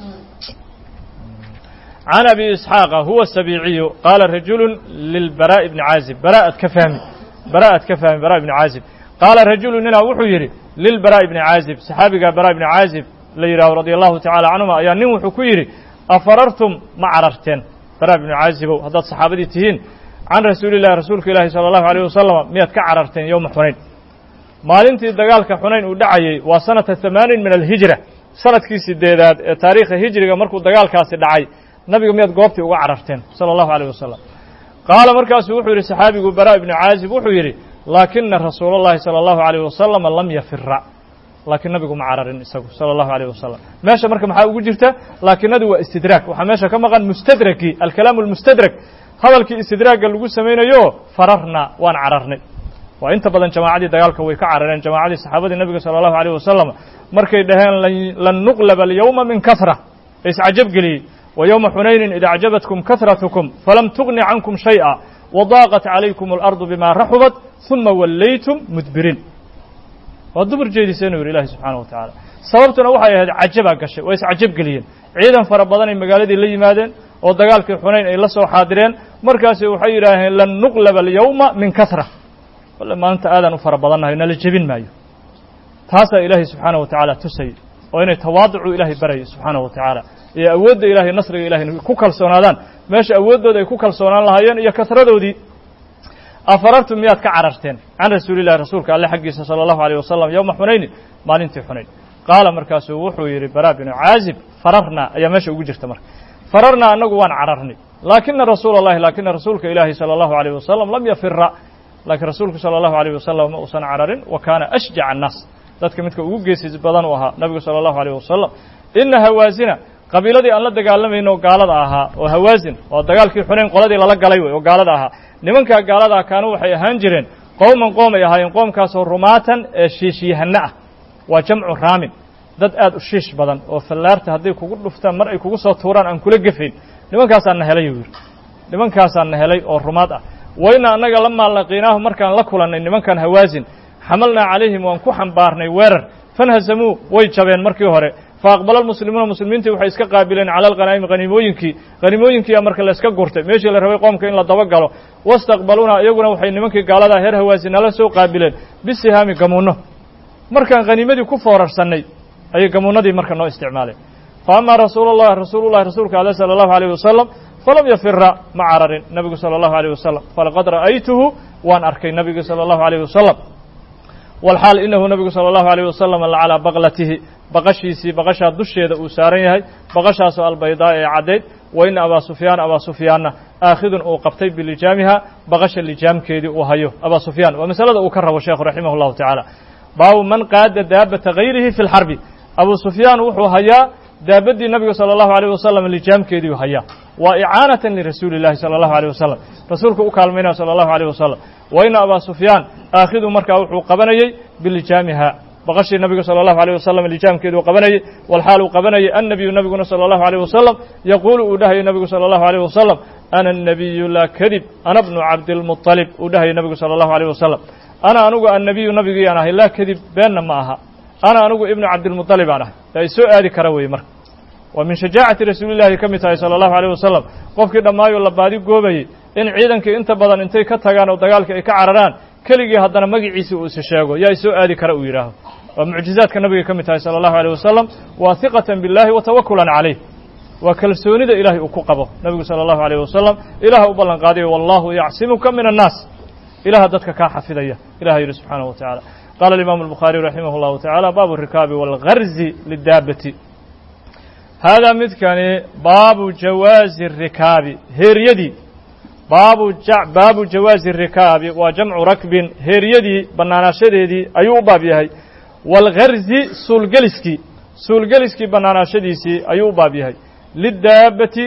[SPEAKER 1] عن أبي إسحاق هو السبيعي قال رجل للبراء بن عازب براءة كفامي براءة كفامي براء بن عازب قال رجل لنا وحيري للبراء بن عازب صحابي براء بن عازب la yidhaaho radi allahu tacala canhuma ayaa nin wuxuu ku yidhi afarartum ma cararteen bara bnu caazibow haddaad saxaabadii tihiin can rasuulillahi rasuulka ilaahi sala allahu alayh wasalama miyaad ka cararteen yowma xunayn maalintii dagaalka xunayn uu dhacayey waa sanata hamaanin min alhijra sanadkii sideedaad ee taariikha hijriga markuu dagaalkaasi dhacay nabiga miyaad goobtii uga cararteen sala allahu alayh wasalam qaala markaasuu wuxuu yidhi saxaabigu bara ibnu caazib wuxuu yidhi laakina rasuula allahi sala allahu alayh wasalama lam yafira laakiin nabigu ma cararin isagu sala allahu alayh wasalam meesha marka maxaa ugu jirta laakinadu waa istidraag waxaa meesha ka maqan mustadraki alkalaamu almustadrak hadalkii istidraagga lagu samaynayo fararna waan cararnay waa inta badan jamaacadii dagaalka way ka carareen jamaacadii saxaabadii nabiga sala allahu alayh wasalam markay dhaheen lan nuqlaba alyawma min kahra iscajab geliyey wa yowma xunaynin id acjabatkum kahratukum falam tugni cankum shay'a wadaaqat calaykum alardu bima raxubat uma wallaytum mudbiriin waa dumar jeediseen u yidhi ilahi subxaanahu wa tacaala sababtuna waxay ahayd cajabaa gashay waa iscajab geliyeen ciidan fara badan ay magaaladii la yimaadeen oo dagaalkii xunayn ay la soo xaadireen markaasi waxay yidhaaheen lan nuqlaba alyawma min kahra walle maalinta aadaan u fara badannahay nala jebin maayo taasaa ilaahay subxaanahu wa tacaala tusayay oo inay tawaaducu ilaahay baraya subxaanahu wa tacaala iyo awoodda ilahay nasriga ilahay ku kalsoonaadaan meesha awooddooda ay ku kalsoonaan lahaayeen iyo kasradoodii afarartum miyaad ka cararteen can rasuulillahi rasuulka alle xaggiisa sala allahu alayh wasalam yowma xunaynin maalintii xunayn qaala markaasuu wuxuu yidhi bara binu caazib fararnaa ayaa meesha ugu jirta marka fararnaa annagu waan cararnay laakina rasuula allahi laakina rasuulka ilaahi sala allahu alayh wasalam lam yafira laakiin rasuulku sala allahu alayh wasalam ma uusan cararin wa kaana ashjaca annaas dadka midka ugu geesis badan u ahaa nabigu sala allahu alayh wasalam ina hawaasina qabiiladii aan la dagaalamayno gaalada ahaa oo hawaasin oo dagaalkii xunayn qoladii lala galay wey oo gaalada ahaa nimankaa gaaladaa kaanu waxay ahaan jireen qowman qoom ay ahaayeen qoomkaasoo rumaatan ee shiishyahano ah waa jamcu raamin dad aad u shiish badan oo fallaarta hadday kugu dhuftaan mar ay kugu soo tuuraan aan kula gefayn nimankaasaan na helay yuu yidhi nimankaasaan na helay oo rumaad ah wayna annaga la maallaqiinaahu markaan la kulannay nimankan hawaasin xamalnaa calayhim waan ku xambaarnay weerar fanhasamuu way jabeen markii hore faaqbala almuslimuuna muslimiintii waxay iska qaabileen cala alkhanaa'imi haniimooyinkii haniimooyinkiiya marka la iska gurtay meeshii la rabay qoomka in la daba galo wastaqbaluuna iyaguna waxay nimankii gaaladaa heer hawaasi nala soo qaabileen bisihaami gamuunno markaan khaniimadii ku foorarsannay ayay gamuunnadii marka noo isticmaaleen fa amaa rasuulullahi rasuulullahi rasuulka ale sala allahu alayh wasalam falam yafira ma cararin nabigu sala allahu alayh wasalam falaqad ra'aytuhu waan arkay nabigu sala allahu alayh wasalam walxaal inahu nabigu sala allahu alayh wasalam lacalaa baqlatihi baqashiisii baqashaa dusheeda uu saaran yahay baqashaasoo albaydaa ee caddayd wa ina abaa sufyaan abaa sufyaanna aakhidun uu qabtay bilijaamiha baqasha lijaamkeedii uu hayo abaa sufyaan waa masalada uu ka rabo sheekhu raximah llahu tacaala baabu man qaada daabata hayrihi fi lxarbi abuu sufyaan wuxuu hayaa daabaddii nabiga sala allahu alayh wasalam lijaamkeediiu hayaa waa icaanatan lirasuuli illahi sala allahu alayh wasalam rasuulka u kaalmaynaya sala allahu alayh wasalam wa ina abaa sufyaan aakhidu markaa wuxuu qabanayey bilijaamiha baqashii nabiga sala allahu alayh wasalam lijaamkeeduu qabanayey walxaal uu qabanayay annabiyu nabiguna sala allahu alayh wasalam yaquulu uu dhahayo nabigu sala allahu alayh wasalam ana annabiyu laa kadib ana bnu cabdilmuطalib uu dhahayo nabigu sala allahu alayh wasalam ana anugu annabiyu nabigiyaan ahay laa kadib beenna ma aha ana anugu ibnu cabdilmuطalib aan ahay yaa isoo aadi kara weeye marka waa min shajaacati rasuulillahi ka mid tahay sala allahu alayh wasalam qofkii dhammaayoo la baadi goobayey in ciidankii inta badan intay ka tagaan oo dagaalka ay ka cararaan keligii haddana magiciisii uu isi sheego yaa isoo aadi kara uu yidhaaho waa mucjizaadka nabiga ka mid tahay sala allahu alayh wasalam waa hiqatan billahi wa tawakulan calayh waa kalsoonida ilahay uu ku qabo nabigu sala allahu alayh wasalam ilaah u ballan qaadayo wallahu yacsimuka min annaas ilaha dadka kaa xafidaya ilaha yidhi subxaanahu wa tacaala qaala alimaamu albukhaariyu raximah llahu tacaala baabu rikaabi walgarzi lidaabati haadaa midkani baabu jawaazi rikaabi heeryadii baabu baabu jawaazi rikaabi waa jamcu rakbin heeryadii bannaanaashadeedii ayuu u baab yahay waalgarzi suulgeliskii suulgeliskii bannaanaashadiisii ayuu u baab yahay lidaabbati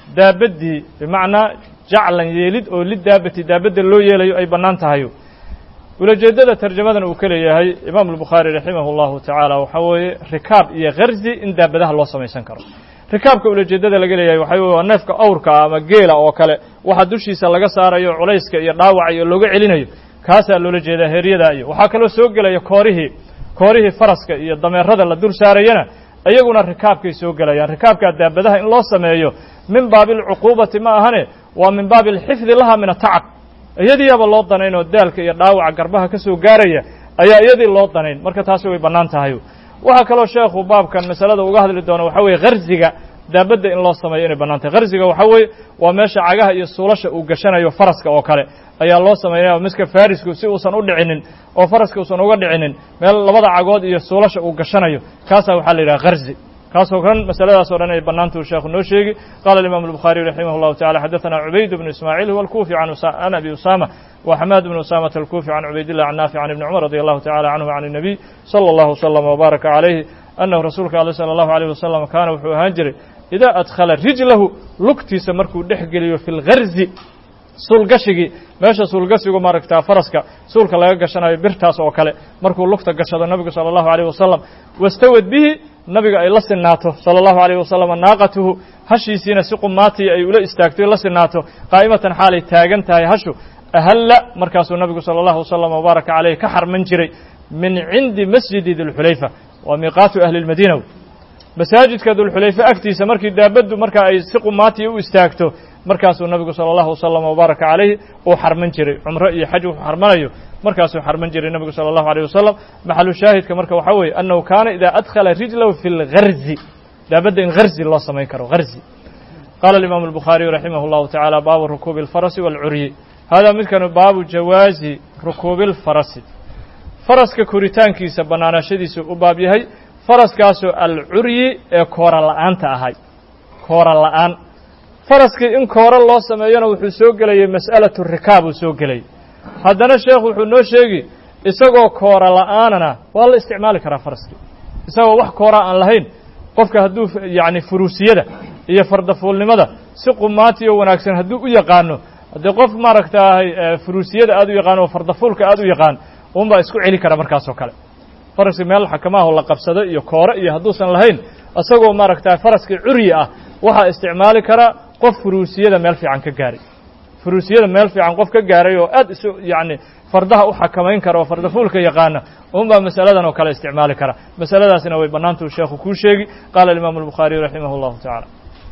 [SPEAKER 1] daabaddii bimacnaa jaclan yeelid oo lidaabati daabadda loo yeelayo ay bannaan tahayo ulajeeddada tarjamadan uu ka leeyahay imaamu albukhaari raximahu llahu tacaala waxaa weeye rikaab iyo karzi in daabadaha loo samaysan karo rikaabka ulajeeddada laga leeyahay waxaa weye waa neefka awrka ama geela oo kale waxa dushiisa laga saarayo culayska iyo dhaawaca iyo looga celinayo kaasaa loola jeedaa heeryada iyo waxaa kaloo soo gelaya koorihii koorihii faraska iyo dameerada la dul saarayana iyaguna rikaabkay soo gelayaan rikaabkaa daabadaha in loo sameeyo min baabi alcuquubati ma ahane waa min baabi alxifdi laha min atacab iyadiiaba loo danayn oo daalka iyo dhaawaca garbaha ka soo gaaraya ayaa iyadii loo danayn marka taasi way bannaan tahay waxaa kaloo sheekhu baabkan masalada uga hadli doona waxaa weeye harziga daabadda in loo sameeyo inay bannaan tahay harziga waxaa weeye waa meesha cagaha iyo suulasha uu gashanayo faraska oo kale ayaa loo samaynaya miska farisku si uusan u dhicinin oo faraska uusan uga dhicinin meel labada cagood iyo suulasha uu gashanayo kaasaa waxaa la yidhaha harzi kaasoo kan masaladaas o dhan ay bannaantuu sheekhu noo sheegi qala imam الbukخariي raximah الlahu taعalى xadaثna cubayd bn ismaaعiil huwa اlkufi can abi usama wa xamaad bn usamata اlkufi can cubaydillah can naafic can ibni cumar radi allahu tacala canhu can الnabiy salى اllahu slm wbaaraka calayhi annahu rasuulka ale salى اllahu عalيه wasalam kaana wuxuu ahaan jiray idaa adkhala rijlahu lugtiisa markuu dhex geliyo fi اlgarzi suulgashigii meesha suulgashigu maaragtaa faraska suulka laga gashanayo birtaas oo kale markuu lugta gashado nabigu salى اllahu عalيه wasalam wastawad bihi nabiga ay la sinaato salى اllahu عalيه wasalam naaqatuhu hashiisiina si qumaatii ay ula istaagto la sinaato qaa'imatan xaalay taagan tahay hashu ahalla markaasuu nabigu salى اllahu wasalam wbaaraka caleyh ka xarman jiray min cindi masjidi dulxulayfa waa miiqaatu ahli اlmadiina masaajidka dulxulayfe agtiisa markii daabaddu marka ay si qumaatii u istaagto markaasuu nabigu salى اllahu wasalam wbaaraka calayhi uu xarman jiray cumro iyo xaj wuxuu xarmanayo markaasuu xarman jiray nebigu salى اllahu عalيه wasalam maxalu shaahidka marka waxaa weeye annahu kaana ida adkhala rijlahu fi اlgarzi daabadda in harzi loo samayn karo harzi qala imaamu الbukhaariyu raximah اllahu taعala baabu rukuubi اlfarasi wاlcuryi hada midkanu baabu jawaazi rukuubi اlfarasi faraska koritaankiisa bannaanaashadiisu u baab yahay faraskaasoo alcuryi ee koora la'aanta ahay koora la'aan faraskii in koora loo sameeyona wuxuu soo gelayay mas'alatu rikaab uu soo gelayay haddana sheekhu wuxuu noo sheegi isagoo koora la'aanana waa la isticmaali karaa faraskii isagoo wax kooraa aan lahayn qofka hadduu yacni furuusiyada iyo fardafuulnimada si qumaati oo wanaagsan hadduu u yaqaano haddii qof maaragtaahay furuusiyada aad u yaqaano oo fardafuulka aad u yaqaan unbaa isku celi kara markaasoo kale faraskii meel xakamaahoo la qabsado iyo koore iyo hadduusan lahayn isagoo maaragtaa faraskii curyi ah waxaa isticmaali karaa qof furuusiyada meel fiican ka gaaray furuusiyada meel fiican qof ka gaaray oo aad isu yacni fardaha u xakamayn kara oo fardafuulka yaqaana unbaa masaladan oo kale isticmaali kara masaladaasina way bannaantuu sheekhu kuu sheegi qaala alimaamu albukhaariyu raximah اllahu tacala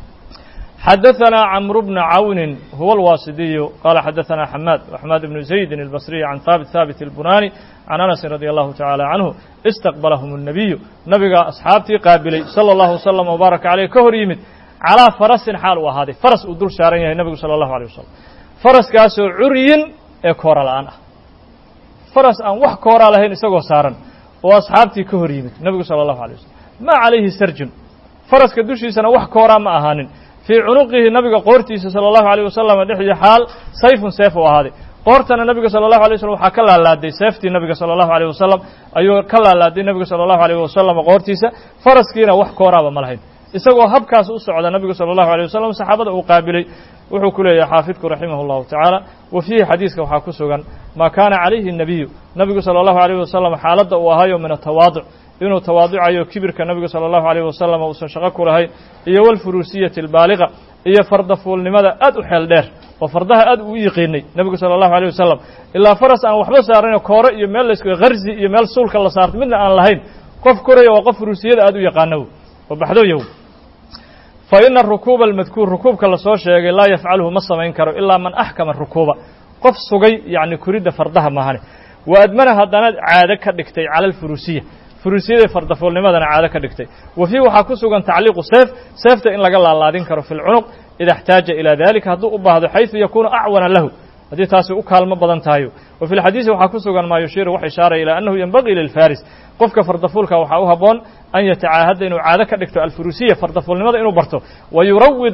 [SPEAKER 1] xadaثna cmr bna cawni huwa اlwaasidiyu qala xadaثna xamaad xamaad bnu zaydin اlbasriy can haabit haabit اlbunani can anasin radi allahu tacala canhu istaqbalahum الnabiyu nabiga asxaabtii qaabilay salى اllahu wslm wbaaraka caleyh ka hor yimid calىa farasin xaal uu ahaaday faras uu dul saaran yahay nabigu salى اllahu alيه wasalam faraskaasoo curyin ee koora la'aan ah faras aan wax kooraa lahayn isagoo saaran oo asxaabtii ka hor yimid nebigu salى اllahu alيه wasalam ma calayhi sarjun faraska dushiisana wax kooraa ma ahaanin fii cunuqihi nabiga qoortiisa salى اllahu alيه wasalam dhexdii xaal sayfun seef u ahaaday qoortana nabiga salى اllahu alيه waslm waxaa ka laalaaday seeftii nabiga salى اllahu alيه wasalam ayuu ka laalaaday nebiga salى اllahu alيه wasalam qoortiisa faraskiina wax kooraaba ma lahayn isagoo habkaas u socda nabigu salى اllahu alيه wasalam saxaabada uu qaabilay wuxuu ku leeyahay xaafidku raximah اllahu tacaala wa fiihi xadiiska waxaa ku sugan maa kaana calayhi الnabiyu nabigu salى اllahu alيyh wasalam xaaladda uu ahayo min atawaaduc inuu tawaaducayo kibirka nabiga salى اllahu alيyh wasalam uusan shaqo ku lahayn iyo walfuruusiyati اlbaaliqa iyo fardafuulnimada aad u xeel dheer oo fardaha aad uu yiqiinay nebigu salى اllahu alيyh wasalam ilaa faras aan waxba saarayno koore iyo meel lask harzi iyo meel suulka la saarto midna aan lahayn qof koraya waa qof furuusiyada aad u yaqaanow oo baxdoyow fa ina rukuuba almadkuur rukuubka lasoo sheegay laa yafcaluhu ma samayn karo ilaa man axkama rukuuba qof sugay yacni kuridda fardaha maahane wa admana haddana caado ka dhigtay cala alfuruusiya furuusiyada fardafoolnimadana caado ka dhigtay wa fiih waxaa ku sugan tacliiqu seef seefta in laga laalaadin karo fi lcunuq ida اxtaaja ilaa dalika hadduu u baahdo xayثu yakunu acwana lahu haddii taasi u kaalmo badan tahayo wa fi lxadiisi waxaa ku sugan maa yushiiru wax ishaaraya ilaa annahu yenbagii lilfaris qofka fardafuulka waxaa u haboon an yatacaahada inuu caado ka dhigto alfuruusiya fardafuulnimada inuu barto wa yurawida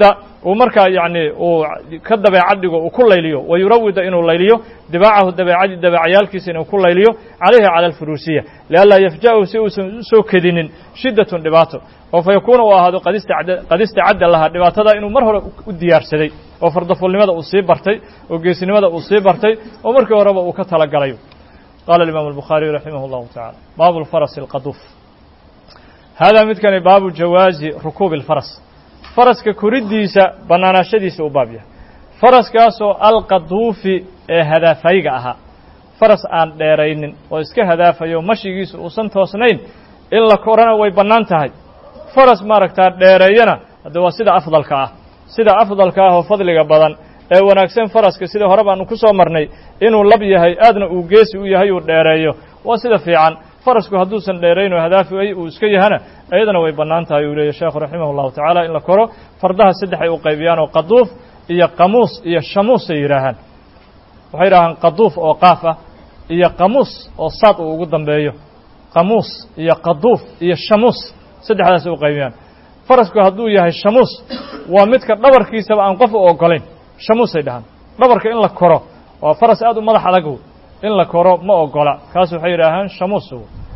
[SPEAKER 1] uu markaa yacni uu ka dabeecad dhigo uu ku layliyo wa yurawida inuu layliyo dibaacahu dabeecadi dabeecayaalkiisa inuu ku layliyo calayhi cala alfuruusiya lianlaa yafja'ahu si uusan usoo kedinin shiddatun dhibaato oo fa yakuuna uu ahaado qad istacadda lahaa dhibaatada inuu mar hore u diyaarsaday oo fardafuulnimada uu sii bartay oo geesinimada uu sii bartay oo markii horeba uu ka talagalayo qaala alimaamu albukhaariyu raximah allahu tacala baabu lfarasi alqaduuf haadaa midkani baabu jawaazi rukuubi alfaras faraska koriddiisa bannaanaashadiisa u baab yahay faraskaasoo alqaduufi ee hadaafayga ahaa faras aan dheeraynin oo iska hadaafayo mashigiisu uusan toosnayn in la korana way bannaan tahay faras maaragtaa dheereeyana hadde waa sida afdalka ah sida afdalka ah oo fadliga badan ee wanaagsan faraska sida hore baanu ku soo marnay inuu lab yahay aadna uu geesi u yahay uu dheereeyo waa sida fiican farasku hadduusan dheerayn oo hadaafi uu iska yahana iyadana way bannaan tahay uu leeyahy sheekhu raximah allahu tacaala in la koro fardaha saddex ay u qaybiyaan oo qaduuf iyo qamuus iyo shamuus ay yidhaahaan waxay yidhaahaan qaduuf oo qaaf ah iyo qamuus oo saad uu ugu dambeeyo qamuus iyo qaduuf iyo shamuus saddexdaas u qaybiyaan farasku hadduu yahay shamuus waa midka dhabarkiisaba aan qof u ogolayn shamuusay dhahaan dhabarka in la koro waa faras aad u madax adag in la koro ma ogola kaas waxay yidhaahaan shamuus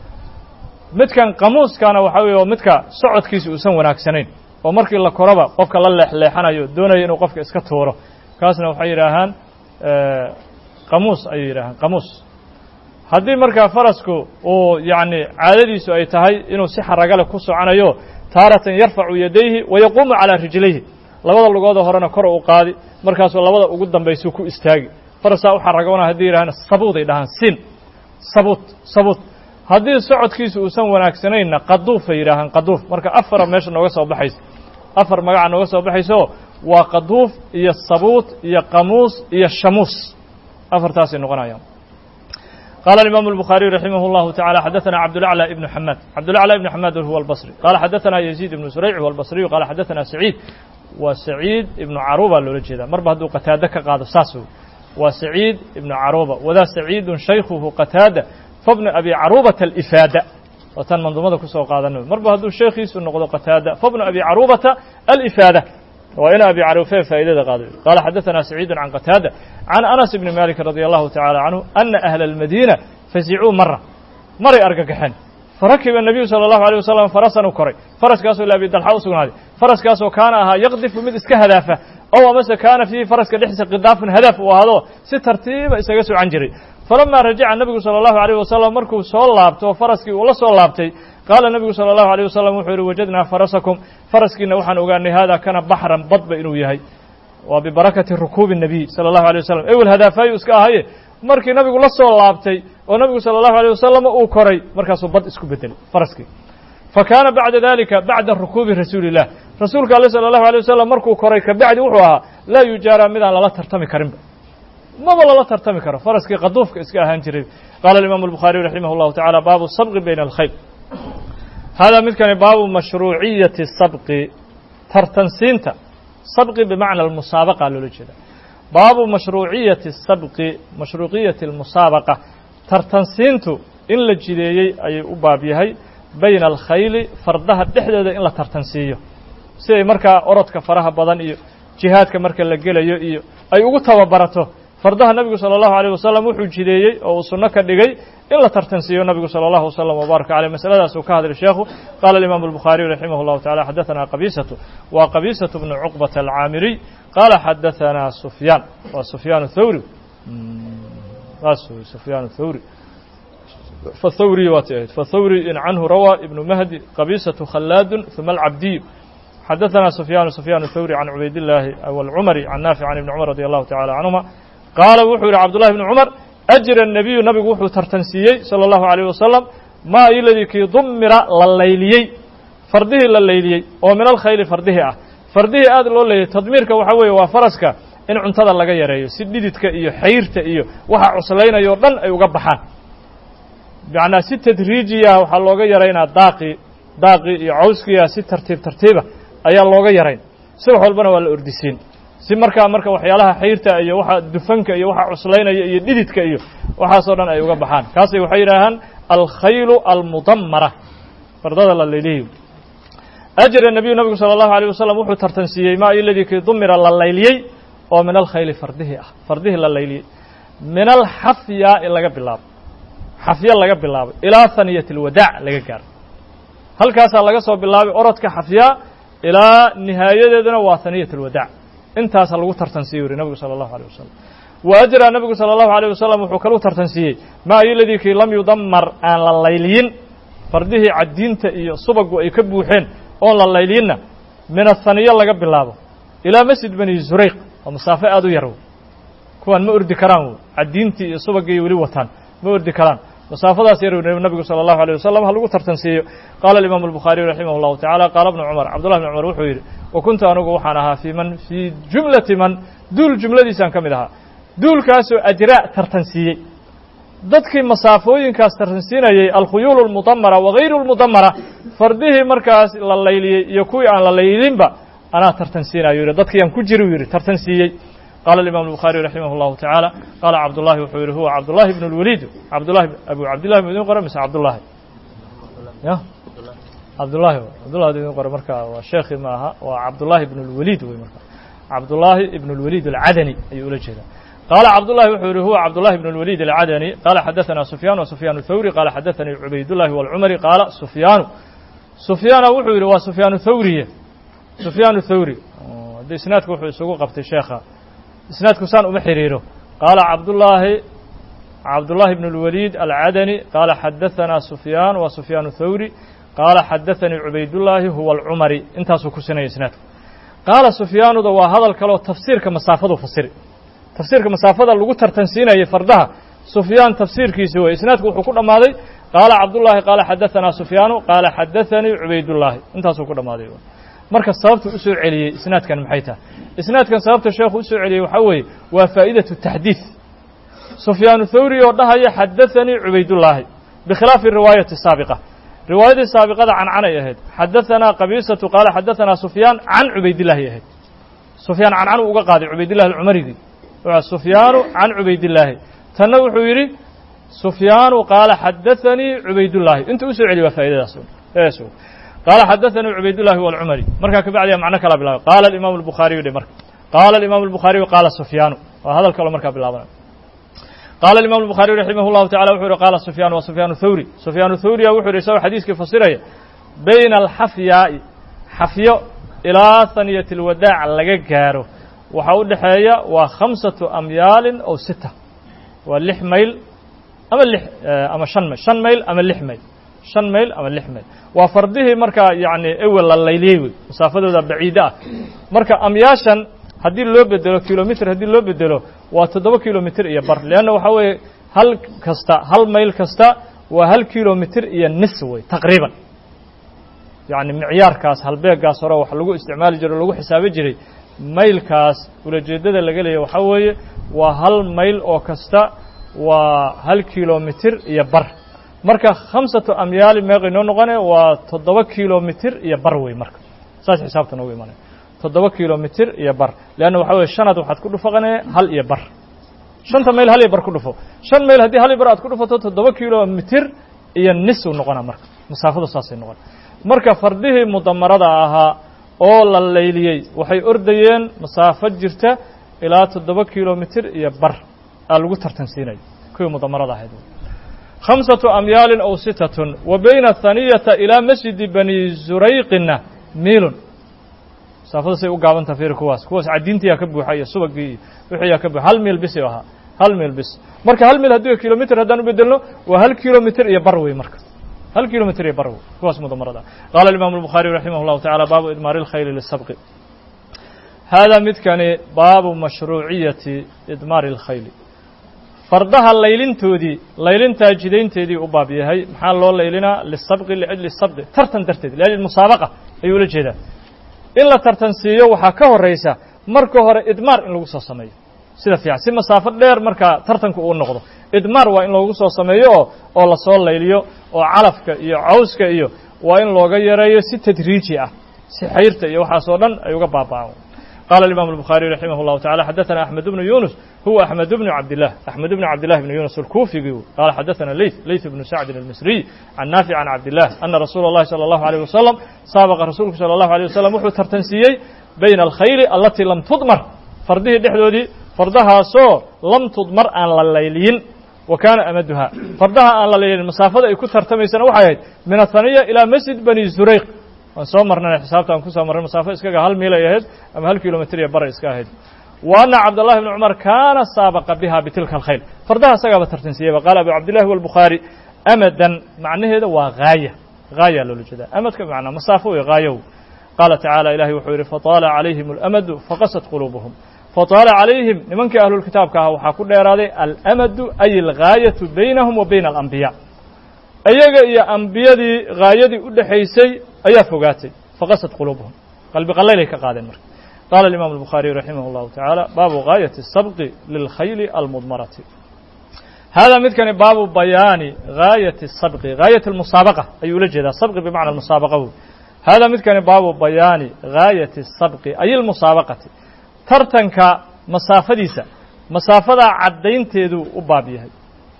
[SPEAKER 1] midkan qamuuskana waxaa weye waa midka socodkiisa uusan wanaagsanayn oo markii la koroba qofka la leexleexanayo doonaya inuu qofka iska tuuro kaasna waxay yidhaahaan qamuus ayay yidhahaan qamuus haddii markaa farasku uu yacni caadadiisu ay tahay inuu si xaragale ku soconayo taaratan yarfacu yadayhi wa yaquumu calaa rijlayhi labada lugoodoo horena kor u qaadi markaasuu labada ugu dambaysuu ku istaagi farasaa u xaragoona haddii yidhahaan sabuuday dhahaan sin sabuut sabuut haddii socodkiisu uusan wanaagsanaynna qaduufay yidhaahaan qaduuf marka afara meesha nooga soo baxaysa afar magaca nooga soo baxayso waa qaduuf iyo sabuut iyo qamuus iyo shamuus afartaasay noqonayaan قال الإمام البخاري رحمه الله تعالى حدثنا عبد الأعلى بن حماد عبد الأعلى بن حماد هو البصري قال حدثنا يزيد بن سريع هو البصري قال حدثنا سعيد وسعيد بن عروبة لولا جدا مربه هدو قتادة قاد ساسو وسعيد بن عروبة وذا سعيد شيخه قتادة فابن أبي عروبة الإفادة وتن منظومة كسو قادنا مربه هدو شيخي سنقض قتادة فابن أبي عروبة الإفادة وإن أبي عروفة فائدة قادر قال حدثنا سعيد عن قتادة عن أنس بن مالك رضي الله تعالى عنه أن أهل المدينة فزعوا مرة مرة أرققحن فركب النبي صلى الله عليه وسلم فرسا وكري فرس كاسو لا بيد الحوس هذه فرس كاسو كان أها يقذف من إسك هدافه أو مثلا كان في فرس كدحس قذاف هدف وهذا سترتيب إسكاسو عنجري فلما رجع النبي صلى الله عليه وسلم مركو سول لابته فرسكي ولا سول لابتي قال النبي صلى الله عليه وسلم وحير وجدنا فرسكم فرسكينا وحن أغاني هذا كان بحرا بطب إنو يهي وببركة ركوب النبي صلى الله عليه وسلم أول هدافي اسكا هاي markii nabigu la soo laabtay oo nabigu salى الlahu عalيه wasalam uu koray markaasuu bad isku bedelay faraskii fakaana bacda dalika bacda rukuubi rasuuli الlah rasuulka ale salى الlahu عalيه wasalam markuu koray kabacdi wuxuu ahaa laa yujaara midaan lala tartami karinba maba lala tartami karo faraskii qaduufka iska ahaan jiray qaala imam الbukhaariyu raximah الlahu taعalى baabu sabqi bayna اlkhayl hada midkani baabu mashruuciyati sabqi tartansiinta sabqi bimacna almusaabaqa loola jeeda baabu mashruuciyati sabqi mashruuciyati almusaabaqa tartansiintu in la jideeyey ayay u baab yahay bayna alkhayli fardaha dhexdooda in la tartansiiyo si ay markaa orodka faraha badan iyo jihaadka marka la gelayo iyo ay ugu tababarato fardaha nabigu salى الlahu عalيه wasalam wuxuu jideeyey oo uu sunno ka dhigay in la tartansiiyo nabigu salى الlahu وsلم وbaaraka عalيه masaladaas uu ka hadlay sheekhu qala الimam الbukخhariي raximah الlahu taعalى xadaثana qabisaة wa qabisaة bnu cuqbaة الcaamiriy qala xadaثana sufyaan wa sufyaan الthawri sufyaan الthawri fthawri waati ahayd fthawri in canhu rawى ibnu mahdi qabisaة khalaad ثuma الcabdiy xadaثana sufyaan sufyaan الthawri can cubayd الlahi wاlcumri can naafic can ibni cumar radي allahu taعalى canهuma qaala wuxuu yihi cabdullahi bni cumar ajra الnabiyu nabigu wuxuu tartansiiyey salى اllahu عalيه wasalam maa iladii kii dumira la layliyey fardihii la layliyey oo min alkhayli fardihii ah fardihii aad loo leeyay tadmiirka waxaa weeye waa faraska in cuntada laga yareeyo si dhididka iyo xayrta iyo waxa cuslaynaya o dhan ay uga baxaan macnaa si tadriijiya waxaa looga yaraynaa daaqii daaqii iyo cawskiya si tartiib tartiiba ayaa looga yarayn subax walbana waa la ordisiin si markaa marka waxyaalaha xayrta iyo waxa dufanka iyo waxa cuslaynaya iyo dhididka iyo waxaasoo dhan ay uga baxaan kaasay waxay yidhaahaan alkhaylu almudammara fardada la leelihiyo ajra nabiyu nabigu sala allahu alayh wasalam wuxuu tartansiiyey maa iladii kii dumira la layliyey oo min alkhayli fardihii ah fardihii la layliyey min alxafyaai laga bilaabo xafya laga bilaabo ilaa haniyati alwadaac laga gaaro halkaasaa laga soo bilaabay orodka xafyaa ilaa nihaayadeeduna waa haniyat alwadaac intaasa lagu tartansiiye yuri nabigu sala allahu alيh wasalam wa ajraa nabigu sala allahu alيyh wasalam wuxuu kalu tartansiiyey maa iladii kii lam yudamar aan la layliyin fardihii caddiinta iyo subagu ay ka buuxeen oon la layliyinna min athaniya laga bilaabo ilaa masjid bani zurayq oo masaafo aada u yar kuwaan ma ordi karaan w caddiintii iyo subagii weli wataan ma ordi karaan masaafadaas yar nabigu salى الlahu عalيه wasalam ha lagu tartansiiyo qaala imaamu الbukhaariyu raximah الlahu taعala qaala bnu cumar cabdullah bn cumar wuxuu yidhi wa kuntu anugu waxaan ahaa fii man fii jumlati man duul jumladiisaan ka mid ahaa duulkaasoo ajraa tartansiiyey dadkii masaafooyinkaas tartansiinayey alkhuyuul اlmudamara wagayru اlmudamara fardihii markaas la layliyey iyo kuwii aan la laylinba anaa tartansiinayo yidhi dadkiiyaan ku jiri u yidhi tartansiiyey qala imam الbukhaariyu raximah الlahu taعaalى qaala cabdullahi wuxuu yihi huwa cabdullahi bn اlwaliid cabdullahi abu cabdillahi mu idin qora mise cabdullahi ya cabdullahi cabdullahi idin qora marka waa sheekhi ma aha waa cabdullahi ibn اlwaliid wey marka cabdullahi ibn اlwaliid alcadani ayuu ula jeedaa qaala cabdullahi wuxuu yihi huwa cabdullahi ibn اlwaliid alcadani qaala xadaثana sufyaan wa sufyaan thawri qaala xadaثanii cubaydullahi wاlcumari qaala sufyaanu sufyaana wuxuu yihi waa sufyaan thawriye sufyaan thawri haddi isnaadku wuxuu isugu qabtay sheekha isnaadku saan uma xiriiro qaala cabdullaahi cabdullahi bn اlwaliid alcadani qaala xadaثanaa sufyaan wa sufyaan thawri qaala xadaثanii cubaydullaahi huwa alcumari intaasuu ku sinaya isnaadku qaala sufyaanuda waa hadal kaleo tafsiirka masaafadu fasiri tafsiirka masaafada lagu tartansiinayay fardaha sufyaan tafsiirkiisi wey isnaadku wuxuu ku dhammaaday qaala cabdullaahi qaala xadaثanaa sufyaanu qaala xadaثanii cubaydullaahi intaasuu ku dhammaaday marka sababta u soo celiyey isnaadkan maxay tahay isnaadkan sababta sheekhu usoo celiyey waxaa weeye waa faa'idaةu taxdiid sufyaanu thawri oo dhahaya xadaثanii cubaydullaahi bikhilaafi riwaayati saabiqa riwaayadii saabiqada cancanay ahayd xadaثanaa qabiisatu qaala xadaثanaa sufyaan can cubaydillahi ahayd sufyaan cancan uu uga qaaday cubaydillahi alcumarigii sufyaanu can cubaydillaahi tanna wuxuu yidhi sufyaanu qaala xadaثanii cubaydullaahi inta usoo celiy waa faa'idadaas qaala xadaثanii cubaydullahi wاlcumari markaa kabacdiya macno kala bilaabay qaala imaamu الbukhaariyu dhe marka qaala imaamu الbukhaariyu qaala sufyaanu waa hadal kaloo markaa bilaabanay qaala imam الbukhaariyu raximah الlahu tacala wuxuu yihi qaala sufyaan wa sufyaan thawri sufyaan thawriya wuxuu yihi isagoo xadiiskii fasiraya bayna alxafyaa'i xafyo ilaa haniyati اlwadaac laga gaaro waxaa u dhexeeya waa khamsaةu amyaalin ow sita waa lix mayl ama lix ama shan mayl shan mayl ama lix mayl shan mayl ama lix mayl waa fardihii markaa yacni ewel la layliyey wey masaafadooda baciide ah marka amyaashan haddii loo bedelo kilomitr haddii loo bedelo waa toddoba kilomitr iyo bar leanna waxaa weeye hal kasta hal mayl kasta waa hal kilomitr iyo nis wey taqriiban yacni micyaarkaas halbeegaas hore wax lagu isticmaali jiray o lagu xisaabi jiray maylkaas ulajeeddada laga leeya waxaa weeye waa hal mayl oo kasta waa hal kilomitr iyo bar marka khamsatu amyaali meeqay noo noqone waa toddoba kilomitr iyo bar wey marka saas xisaabta noogu imanaya toddoba kilomitr iyo bar leanna waxaa weye shanaad waxaad ku dhufaqanee hal iyo bar shanta mayl hal iyo bar ku dhufo shan mayl haddii hal iyo bar aad ku dhufato toddoba kilomitr iyo nis u noqona marka masaafadu saasay noqona marka fardihii mudamarada ahaa oo la layliyey waxay ordayeen masaafo jirta ilaa toddoba kilomitr iyo bar aa lagu tartansiinaya kuwii mudamarada ahayd khamsaةu amyaalin ow sitatun wa bayna haniyata ilaa masjidi bani zurayqina miilun masaafada say u gaabanta fiir kuwaas kuwaas caddiintiyaa ka buuxa iyo subagii iyo wixiiyaa ka buuxa hal miil bis ahaa hal miil bis marka hal miil haddii kilomitr haddaan u bedelno waa hal kilomitr iyo bar wey marka hal kilomitr iyo bar wey kuwaas mudamarada qaala imaamu الbukhaariyu raximah اllahu tacala baabu idmaari اlkhayli lisabqi haadaa midkani baabu mashruuciyati idmaari اlkhayli fardaha laylintoodii laylintaa jidaynteedii u baab yahay maxaa loo laylinaa lisabqi liajli sabqi tartan darteed liajli musaabaqa ayuu ula jeedaa in la tartansiiyo waxaa ka horaysa marka hore idmaar in lagu soo sameeyo sida fiican si masaafo dheer markaa tartanku uu noqdo idmaar waa in loogu soo sameeyo oo oo lasoo layliyo oo calafka iyo cawska iyo waa in looga yareeyo si tadriiji ah si xayrta iyo waxaas oo dhan ay uga baaba'aan قال الإمام البخاري رحمه الله تعالى حدثنا أحمد بن يونس هو أحمد بن عبد الله أحمد بن عبد الله بن يونس الكوفي قال حدثنا ليث ليث بن سعد المصري عن نافع عن عبد الله أن رسول الله صلى الله عليه وسلم سابق رسولك صلى الله عليه وسلم وحو ترتنسيي بين الخيل التي لم تضمر فرده دحدودي فردها سو لم تضمر أن لليلين وكان أمدها فردها أن لليلين مسافة أي كثر تميسنا وحيد من الثانية إلى مسجد بني زريق waan soo marnay xisaabta aan ku soo marnay masaafo iskaga hal miil ay ahayd ama hal kilomitr iyo bara iska ahayd wa ana cabdullahi bni cumar kaana saabaqa biha bitilka alkhayl fardaha isagaaba tartansiiyeyba qaala abu cabdillahi walbukhaari amadan macnaheeda waa haaya haaya loola jeedaa amadka bimacnaa masaafo wey haayow qaala tacaala ilahi wuxuu yidhi fataala calayhim alamadu faqasat quluubuhum fataala calayhim nimankii ahlulkitaabka ahaa waxaa ku dheeraaday alamadu ay algaayatu baynahum wa bayna alambiya ayaga iyo ambiyadii haayadii u dhexaysay ayaa fogaatay faqasad quluubuhum qalbi qalaylay ka qaadeen marka qaala alimaam albukhaariyu raximah اllahu tacaala baabu gaayati الsabqi lilkhayli almudmarati hada midkani baabu bayaani gaayati الsabqi gaayat اlmusaabaqa ayuu ula jeedaa sabqi bimacna musaabaqa wey hada midkani baabu bayaani gaayati الsabqi ay اlmusaabaqati tartanka masaafadiisa masaafadaa caddaynteeduu u baab yahay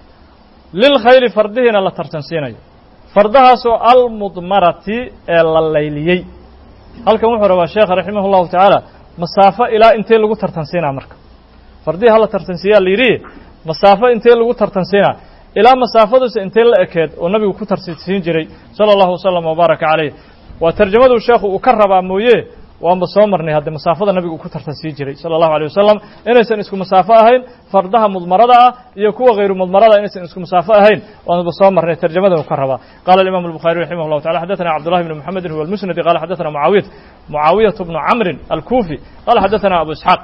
[SPEAKER 1] lilkhayli fardihiina la tartansiinayo fardahaasoo almudmarati ee la layliyey halkan wuxuu rabaa sheekha raximah اllahu tacaala masaafo ilaa intee lagu tartansiinaa marka fardihii hala tartansiiyaa la yidhi masaafo intee lagu tartansiinaa ilaa masaafaduse intee la ekeed oo nabigu ku tartansiin jiray sala allahu wasalam wabaaraka calayh waa tarjamaduu sheekhu uu ka rabaa mooye waanba soo marnay hadde masaafada nabigu uu ku tartansiin jiray sala allahu alيyh wasalam inaysan isku masaafo ahayn fardaha mudmarada ah iyo kuwa hayru mudmarada inaysan isku masaafo ahayn waanba soo marnay tarjamadan uu ka rabaa qala imam الbuخariي raximah الlahu taعala xadaثna cabdullahi bn mxamedin huwa اlmusnadi qala xadaثna muaawiyat mucaawiyaة bnu camrin alkufi qala xadaثna abu isxaaq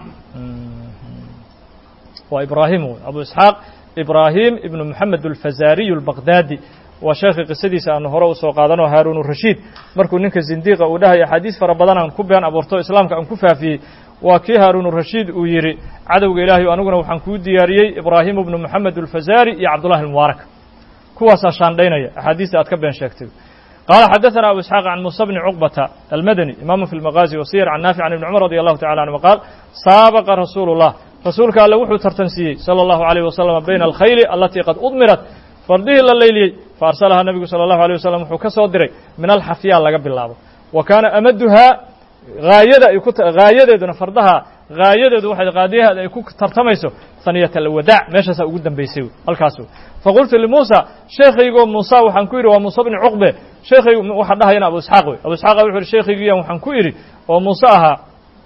[SPEAKER 1] waa ibrahim abu isxaaq ibrahim ibn moxamed alfazariy اlbaqdadi waa sheekhi qisadiisa aanu hore usoo qaadano haaruun rashiid markuu ninka zindiiqa uu dhahay axaadiis fara badan aan ku been abuurto islaamka aan ku faafiyey waa kii haaruun rashiid uu yidhi cadowga ilaahay aniguna waxaan kuu diyaariyey ibraahimu bnu moxamed alfazari iyo cabdullahi almubaarak kuwaasaa shaandhaynaya axaadiista aad ka been sheegtay qaala xadaثna abu isxaaq can musa bni cuqbata almadani imaamu fi lmaqaazi wasiyar can naafic can ibni cumar radi allahu tacala anhuma qaal saabaqa rasuulu اllah rasuulka alle wuxuu tartansiiyey salى اllahu عalيyh wasalam bayna alkhayli alatii qad udmirat fardihii la layliyey fa arsalahaa nabigu salى اllahu alيه wasalam wuxuu ka soo diray min alxafyaa laga bilaabo wa kaana amaduhaa haayada ay ku haayadeeduna fardaha haayadeedu waxay qaadiyaheeda ay ku tartamayso haniyat alwadaac meeshaasaa ugu dambaysay halkaas faqultu limuusa sheekhaygoo muusa waxaan ku yidhi waa muuse bni cuqbe sheekhaygu waxaa dhahayana abu isxaaq wey abu isxaaqa wuxu yidhi sheekhaygiiyan waxaan ku idhi oo muuse ahaa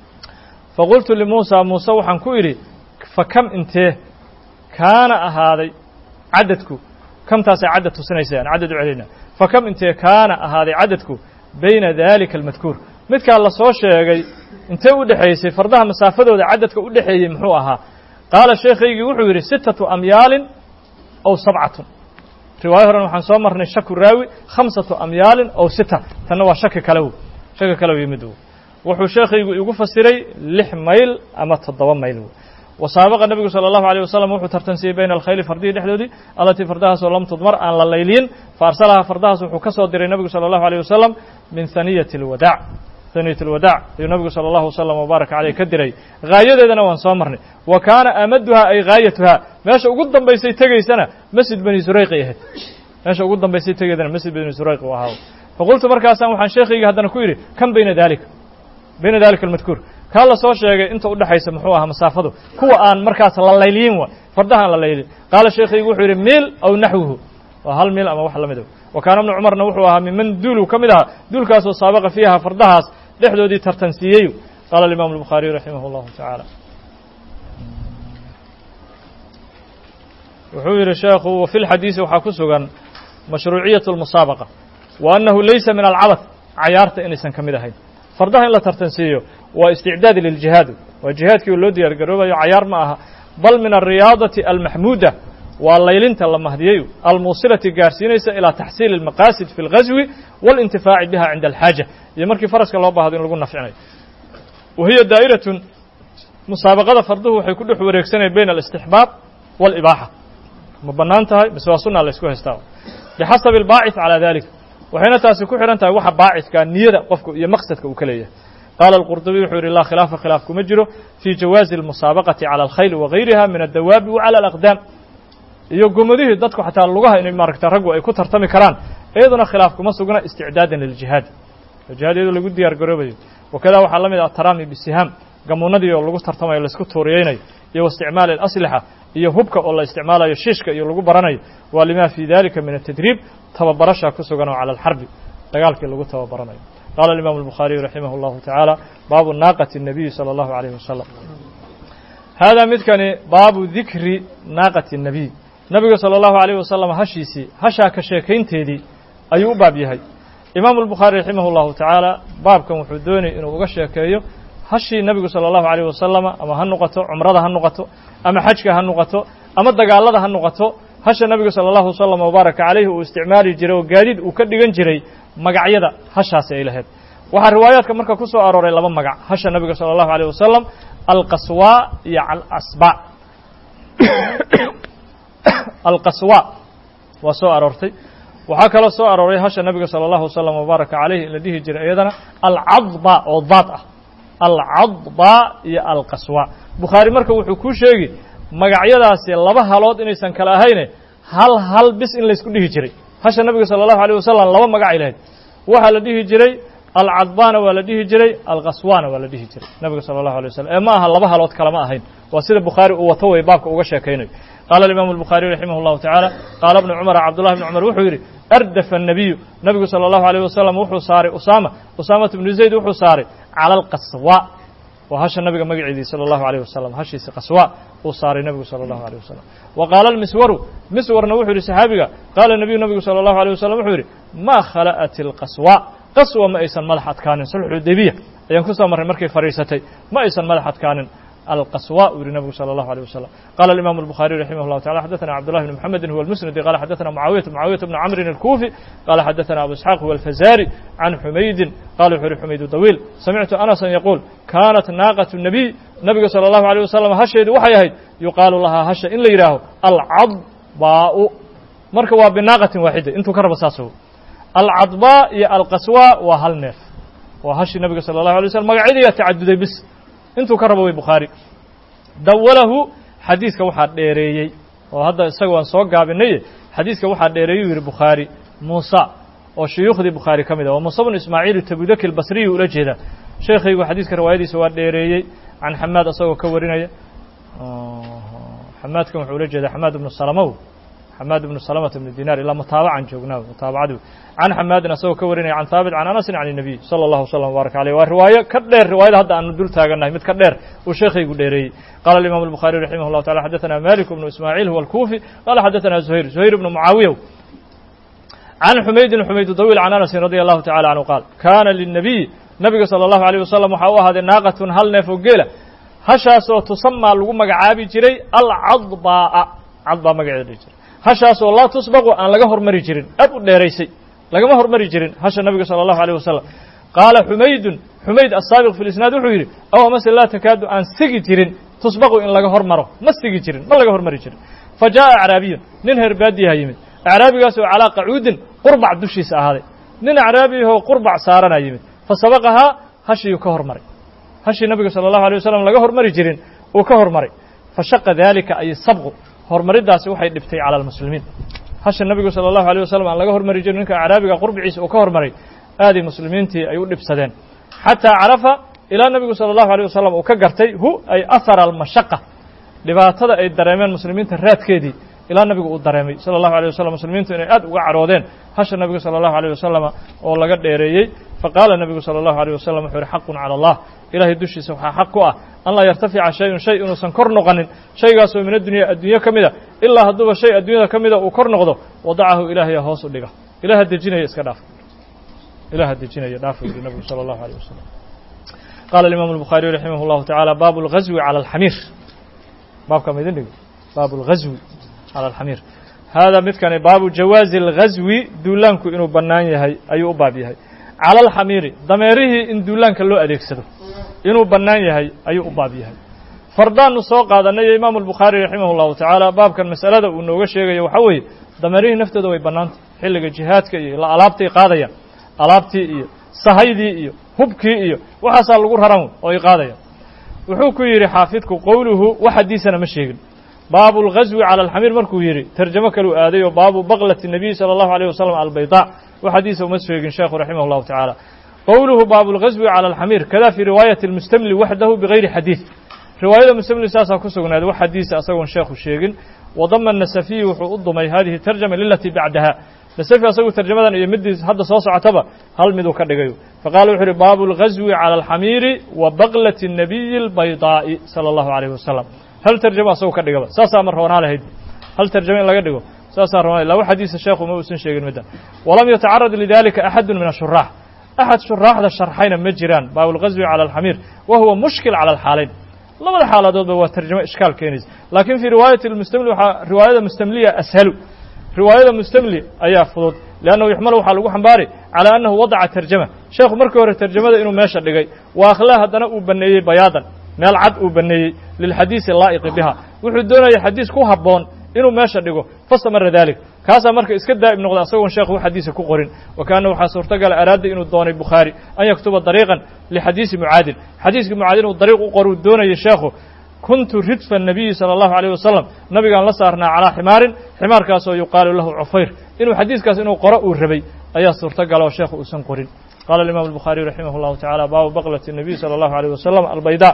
[SPEAKER 1] faqultu limuusa muuse waxaan ku idhi fa kam intee kaana ahaaday cadadku kamtaasay cadad tusinaysa aan cadad u celinaa fa kam intee kaana ahaaday cadadku bayna dalika almadkuur midkaa la soo sheegay intee u dhexaysay fardaha masaafadooda cadadka u dhexeeyey muxuu ahaa qaala sheekhaygii wuxuu yidhi sittatu amyaalin ow sabcatun riwaayo horen waxaan soo marnay shaku raawi khamsatu amyaalin ow sita tanna waa shaki kale w shaki kale w yimid wuxuu sheekhaygu igu fasiray lix mayl ama toddoba mayl wasaabaqa nebigu salى اllahu alيه wasalam wuxuu tartansiiyey bayna alkhayli fardihii dhexdoodii allatii fardahaasoo lam tudmar aan la layliyin fa arsalahaa fardahaas wuxuu ka soo diray nebigu salى اllahu alيه wasalam min haniyati اlwadaac haniyat اlwadaac ayuu nebigu salى اllahu wasalam wbaarak caleyh ka diray haayadeedana waan soo marnay wa kaana amaduhaa ay gaayatuhaa meesha ugu dambaysay tegaysana masjid bani surayqi ahayd meesha ugu dambaysay tegeydana masjid bani surayq u ahaa faqultu markaasaan waxaan sheekhayga haddana ku yidhi kan bayna dalika bayna dalika almadkuur kaa la soo sheegay inta udhexaysa muxuu ahaa masaafadu kuwa aan markaas la layliyin wa fardaha aan la laylin qaala sheekhaygu wuxuu yidhi miil aw naxwuhu waa hal miil ama wax la mid wa kaana ibnu cumarna wuxuu ahaa miman duulu ka mid ahaa duulkaasoo saabaqa fiiha fardahaas dhexdoodii tartansiiyey qaala alimaamu albukhaariyu raximah اllahu tacaala wuxuu yidhi sheekhu wa fi lxadiisi waxaa ku sugan mashruuciyaة اlmusaabaqa wa annahu laysa min alcabad cayaarta inaysan ka mid ahayn fardaha in la tartansiiyo waa isticdaad liljihaad waa jihaadkii loo diyaar garoobayo cayaar ma aha bal min alriyaadati almaxmuuda waa laylinta la mahdiyey almuusilati gaarsiinaysa ilaa taxsiili اlmaqaasid fi اlghaswi waاlintifaaci biha cinda alxaaja iyo markii faraska loo baahdo in lagu nafcinayo wa hiya daa'iratun musaabaqada farduhu waxay ku dhex wareegsanaya bayna alistixbaab wاlibaaxa ma bannaan tahay mise waa sunaa la ysku haystaa bixasabi اlbaacid calى dalik waxayna taasi ku xidhan tahay waxa baacidkaa niyada qofku iyo maqsadka uu ka leeyahay qaala alqurdubiy wuxuu yidhi laa khilaafa khilaaf kuma jiro fii jawaazi almusaabaqati cala alkhayl wagayriha min addawaabi wa cala alaqdaam iyo gomadihii dadku xataa lugaha inay maaragta raggu ay ku tartami karaan iyaduna khilaaf kuma sugna isticdaadan liljihaad jihaad iyadoo lagu diyaar garoobayo wakada waxaa la mid ah ataraami bisihaam gamuunadii oo lagu tartamayo laisku tuuriyeynayo iyo waisticmaali alaslixa iyo hubka oo la isticmaalayo shiishka iyo lagu baranayo waa lima fii dalika min atadriib tababarasha ku sugan oo cala alxarbi dagaalkii lagu tababaranayo qaala alimaamu albukhaariyu raximah allahu tacaala baabu naaqati الnabiyi salى allahu alayh wasalam haadaa midkani baabu dikri naaqati الnabiy nabiga salى allahu alayh wasalam hashiisii hashaa ka sheekaynteedii ayuu u baab yahay imaamu albukhaari raximah allahu tacaala baabkan wuxuu doonayay inuu uga sheekeeyo hashii nebigu salى allahu alayh wasalama ama ha noqoto cumrada ha noqoto ama xajka ha noqoto ama dagaalada ha noqoto hasha nebigu salى allahu wasalam wabaaraka calayhi uu isticmaali jiray oo gaadiid uu ka dhigan jiray magacyada hashaasi ay lahayd waxaa riwaayaadka marka ku soo arooray laba magac hasha nebiga salى allahu alayh wasalam alqaswa iyo alasba alqaswa waa soo aroortay waxaa kaloo soo arooray hasha nebiga salى allahu wasalam wabaaraka calayhi in la dhihi jiray iyadana alcadba oo daad ah alcadba iyo alqaswa bukhaari marka wuxuu kuu sheegi magacyadaasi laba halood inaysan kale ahayne hal hal bis in laysku dhihi jiray hasha nebiga salى allahu alيyh wasalam laba magacay lahayd waxaa la dhihi jiray alcadbana waa la dhihi jiray alqaswana waa la dhihi jiray nebiga salى allahu alay wasalam ee ma aha laba halood kalema ahayn waa sida bukhaari uu wato way baabka uga sheekaynayo qaala alimaamu albukhaariyu raximah اllahu tacaala qaala bnu cumara cabdullahi bni cumar wuxuu yidhi ardafa الnabiyu nebigu salى allahu alيyh wasalam wuxuu saaray usaama usaamata bnu zayd wuxuu saaray cala alqaswa waa hasha nabiga magaceedii salى اllahu alيyh wasalam hashiisi qaswa uu saaray nebigu salى اllahu alيyh wasalam wa qaala almiswaru miswarna wuxuu yidhi saxaabiga qaala nebiyu nebigu salى اllahu alيyh wasalam wuxuu yidhi ma khala'at اlqaswa qaswa ma aysan madax adkaanin sulxudebiya ayaan ku soo marray markay fadhiisatay ma aysan madax adkaanin القصواء uri نبgu صلى الله عليه وسلم قال الإمام البخاري رحمه الله تعالى حدثنا عبد الله بن محمد هو المسندي قال حدثنا معاوية معاوية بن عمرو الكوفي قال حدثنا أبو إسحاق هو الفزاري عن حميد قال وxuu hi حميد طويل سمعت أنسا يقول كانت ناaqة النبي نبga صلى الله عليه وسلم hasheedu waxay ahayd يuqaaل lahaa hasha in la yidhaaho الcadbاء marka waa بناaqaةi waaxida intuu ka raba saas الcadbاء iyo الqaswا waa hal neef waa hashii nabiga salى الlaه عليه وسلم magacyadiiyaa tacaduday bis intuu ka rabo way bukhaari dawalahu xadiiska waxaa dheereeyey oo hadda isaga waan soo gaabinaye xadiiska waxaa dheereeyey u yihi bukhaari muusa oo shuyuukhdii bukhaari ka mid ah waa muusa bnu ismaaciil tabudaki albasriyi ula jeeda sheekhaygu xadiiska riwaayadiisa waa dheereeyey can xamaad asagoo ka warinaya xamaadkan wuxuu ula jeedaa xamaad ibnu salamow xamaad ibnu salamata ibnu dinaar ilaa mutaabacan joognaa mutaabacadu can xamaadin asagoo ka warinaya can haabit can anasin can الnabiy salى اllahu wslam wbaaraka aleyh waa riwaayo ka dheer riwaayada hadda aanu dul taagannahay mid ka dheer uu sheekhaygu dheereeyey qala imam الbukhariي raximah اllahu taala xadaثana malik bnu ismaaciil huwa اlkufi qala xadaثana zuhayr zuhayr ibnu mucaawiya can xumaydin xumayd dawiil can anasin radi allahu tacala canhu qaal kana lلnabiy nabiga salى اllahu alيyh wasalam waxaa u ahaaday naaqatun hal neef oo geela hashaasoo tusamaa lagu magacaabi jiray alcadbaa cadbaa magaceeda dhihi jiray hashaasoo laa tusbaqu aan laga hormari jirin aad u dheeraysay lagama hormari jirin hasha nabiga salى اllahu alيyh wasalam qaala xumaydun xumayd asaabiq fi lisnaad wuxuu yidhi aw mase laa takaadu aan sigi jirin tusbaqu in laga hormaro ma sigi jirin ma laga hormari jirin fa jaaءa acraabiyun nin reer baadiyaha yimid acraabigaasoo calaa qacuudin qurbac dushiisa ahaaday nin acraabiyahoo qurbac saarana yimid fa sabaqahaa hashiiyuu ka hormaray hashii nabiga salى اllahu alيy wasalam laga hormari jirin uu ka hormaray fashaqa dalika ay sabqu hormariddaasi waxay dhibtay cala almuslimiin hasha nabigu salى اllahu alيyh wasalam aan laga hormari jirin ninka acraabiga qurbiciisa uu ka hormaray aaday muslimiintii ay u dhibsadeen xataa carafa ilaa nebigu salى اllahu alيyh wasalam uu ka gartay hu ay ahara almashaqa dhibaatada ay dareemeen muslimiinta raadkeedii ilaa nabigu uu dareemay salى اllahu alيyh wasalam muslimiintu inay aad uga caroodeen hasha nabiga salى اllahu alيyh wasalama oo laga dheereeyey faqaala nebigu salى اllahu alيyh wasalam wuxuu yihi xaqun calى allah ilahay dushiisa waxaa xaq ku ah an laa yartafica shayun shay inuusan kor noqonin shaygaasoo min addunya adduunyo ka mida ilaa hadduuba shay adduunyada ka mida uu kor noqdo wadacahu ilaahaya hoos u dhiga ilaha dejinaya iska dhaaf ilaha dejinaya dhaaf yidhi nabigu salى اllahu alيyh wasalam qaala alimaamu الbukhaariyu raximah اllahu tacaala baabu اlghazwi calى alxamiir baabka ma idin dhigi baabu اlghazwi calى alxamiir hada midkani baabu jawaazi اlghazwi duulaanku inuu bannaan yahay ayuu u baab yahay cala alxamiiri dameerihii in duulaanka loo adeegsado inuu bannaan yahay ayuu u baab yahay fardaannu soo qaadanay imaamu albukhaari raximah اllahu tacaala baabkan masalada uu nooga sheegayo waxaa weeye dameerihii naftooda way bannaantay xilliga jihaadka iyo la alaabtay qaadayaan alaabtii iyo sahaydii iyo hubkii iyo waxaasaa lagu raran oo ay qaadaya wuxuu ku yidhi xaafidku qowluhu wax xadiisana ma sheegin baabu اlghazwi calى alxamiir markuu yidhi terjamo kaluu aaday oo baabu baklati الnabiy salى اllahu alيه wasalam albayda wax xadiisa uma sheegin sheekhu raximah اllahu tacaala qowluhu baabu اlghazwi calى alxamiir kada fii riwaayati اlmustamli waxdahu bigayri xadiid riwaayada mustamli saasaa ku sugnaaday wax xadiisa asagoon sheekhu sheegin wadama nasafiyi wuxuu u dumay hadihi tarjama lilatii bacdaha nasafi asagu tarjamadan iyo midii hadda soo socotaba hal miduu ka dhigayo faqala wuxu uhi baabu اlghazwi calى alxamiiri wa baklati الnabiyi اlbaydaa'i salى اllahu alayh wasalam hal tarjamo asagu ka dhigaba saasaa ma roonaa lahayd hal tarjamo in laga dhigo saasaa roonaa laba xadiisa sheekhu ma uusan sheegin middan walam yatacarad lidalika axadu min ashuraax axad shuraaxda sharxayna ma jiraan baabu اlghazwi calى alxamiir wa huwa mushkil calى alxaalayn labada xaaladoodba waa tarjamo ishkaal keenaysa laakiin fii riwaayati mustamli waxaa riwaayada mustamliya ashalu riwaayada mustamli ayaa fudud liannahu yuxmalu waxaa lagu xambaari calaa annahu wadaca tarjama sheekhu markii hore tarjamada inuu meesha dhigay wa akhlaa haddana uu baneeyey bayaadan meel cad uu baneeyey lilxadiisi laa'iqi biha wuxuu doonaya xadiis ku habboon inuu meesha dhigo fastamara dalik kaasaa marka iska daa'ib noqda asagoon sheekhu wax xadiisa ku qorin wa kaana waxaa suurtagala araada inuu doonay bukhaari an yaktuba dariiqan lixadiisi mucaadin xadiiskii mucaadin uu dariiq u qoruu doonayay sheekhu kuntu ridfa الnabiyi salى اllahu عalيه wasalam nabigaan la saarnaa calaa ximaarin ximaarkaasoo yuqaalu lahu cufayr inuu xadiiskaas inuu qoro uu rabay ayaa suurtagala oo sheekhu uusan qorin qala imam الbukhaariي raximah اllahu taعala baabu baklati الnabiy salى اllahu عalيه wasalam albayda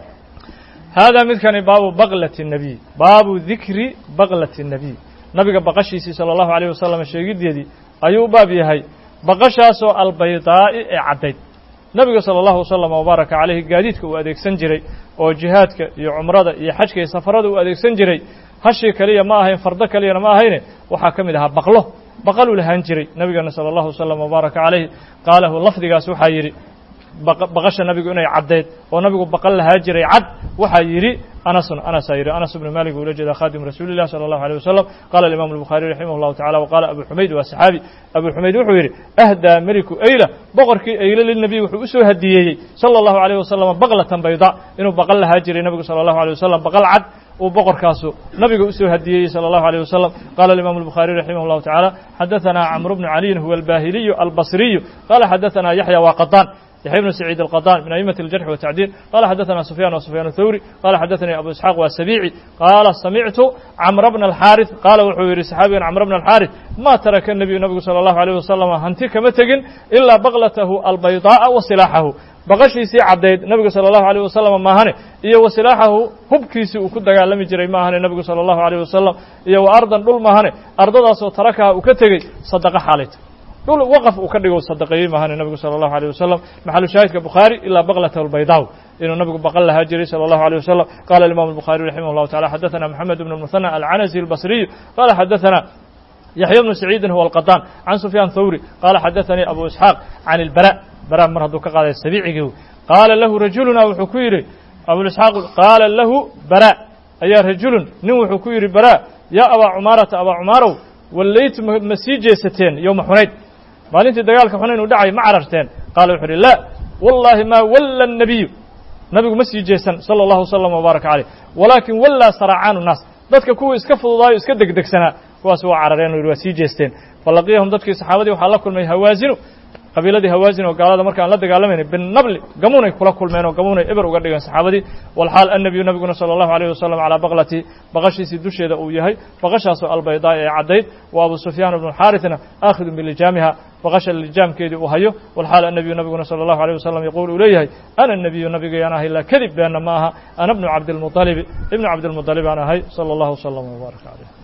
[SPEAKER 1] hada midkani baabu baklati الnabiy baabu dikri baklati الnabiy nabiga baqashiisii salى اllahu عalيه wasalam sheegideedii ayuu u baab yahay baqashaasoo albaydaa'i ee caddayd nabiga salى اllahu wasalam wbaaraka calayhi gaadiidka uu adeegsan jiray oo jihaadka iyo cumrada iyo xajka iyo safarada uu adeegsan jiray hashii keliya ma ahayn fardo keliyana ma ahayne waxaa ka mid ahaa baqlo baqaluu lahaan jiray nabigeena salى اllahu wasalam wbaaraka calayhi qaalahu lafdigaas waxaa yidhi baqasha nabigu inay caddeed oo nabigu baqal lahaa jiray cad waxaa yidhi anasun anasaa yidhi anas ibnu malik ula jeeda khadim rasuuli lah salى اllahu alيه wasalam qala imam الbukhaariي raximah اllahu tacala waqala abu xumayd waa saxaabi abu xumayd wuxuu yidhi ahdaa meliku eyla boqorkii eyle lilnabiy wuxuu u soo hadiyeeyey salى اllahu عalيه wasalam baklatan bayda inuu baqal lahaa jiray nabigu salى اllahu alيه wasalam baqal cad uu boqorkaasu nabiga usoo hadiyeeyey salى اllahu عalيه wasalam qala imam الbukhaariي raximah اllahu tacala xadaثana cmr bnu caliyin huwa albahiliyu albasriyu qala xadaثana yaxya waa qadaan يحيى بن سعيد القطان من أئمة الجرح والتعديل قال حدثنا سفيان وسفيان الثوري قال حدثني أبو إسحاق والسبيعي قال سمعت عمرو بن الحارث قال وxuu yihi صحaaبigan عمرو بن الحارث ما ترك النبي نبgu صلى الله عليه وسلم hanti kama tegin إلا بغلته البيضاء وسلاحه baqashiisii caddayd nabigu salى الlahu عalيه wasalam maahane iyo wa silaaxahu hubkiisii uu ku dagaalami jiray maahane nabigu salى الlahu عalيه wasalam iyo wa ardan dhul maahane ardadaasoo tarakaha uu ka tegey sadaqo xaalayta dhul waqf uu ka dhigo sadaqeeyey maahane nabigu salى الlahu عalيه wasalam maxalu shaahidka bukhaari ilaa baklata اlbaydaw inuu nabigu baqan lahaa jiray salى الlahu عalيه wasalam qala imam الbukhaariي raximah الlahu taعala xadaثana moxamed bn الmuثنى alcanasi الbصriyu qala xadaثana yaxya bnu saciidin huwa alqaطaan can sufyaan thawri qala xadaثanii abu isxaaq can اlbara bara mar hadduu ka qaaday sabicigii qaala lahu rajuluna wuxuu ku yidhi abuisxaaq qaala lahu bara ayaa rajulun nin wuxuu ku yidhi bara yaa abaa cumaarata abaa cumaarow wallaytu ma sii jeesateen yowma xunayn maalintii dagaalka xunayn uu dhacay ma cararteen qaala wuxuu uhi laa wallaahi maa walla الnabiyu nabigu ma sii jeesan salى اllahu wslam wbaaraka caleyh walaakin wallaa saraacaanu naas dadka kuwii iska fududaayo iska degdegsanaa kuwaas waa carareen o yidhi waa sii jeesteen falaqiyahum dadkii saxaabadii waxaa la kulmay hawaasinu qabiiladii hawaasin oo gaalada markaan la dagaalamayna binabli gamuunay kula kulmeen oo gamuunay eber uga dhigeen saxaabadii walxaal annabiyu nabiguna salى اllahu عalيه wasalam calaa baqlati baqashiisii dusheeda uu yahay baqashaasoo albaydaa ee caddayd wa abu sufyaan bnu xaarثna aakhidun bilijaamiha baqasha lijaamkeedii uu hayo walxaal annabiyu nabiguna salى اllahu عalيه wasalam yaquul uu leeyahay ana الnabiyu nabigayaan ahay laa kadib beenna ma aha ana bnu cabdilmuطalibi ibnu cabdilmuطalib aan ahay salى اllahu wslm wbaaraka caleyh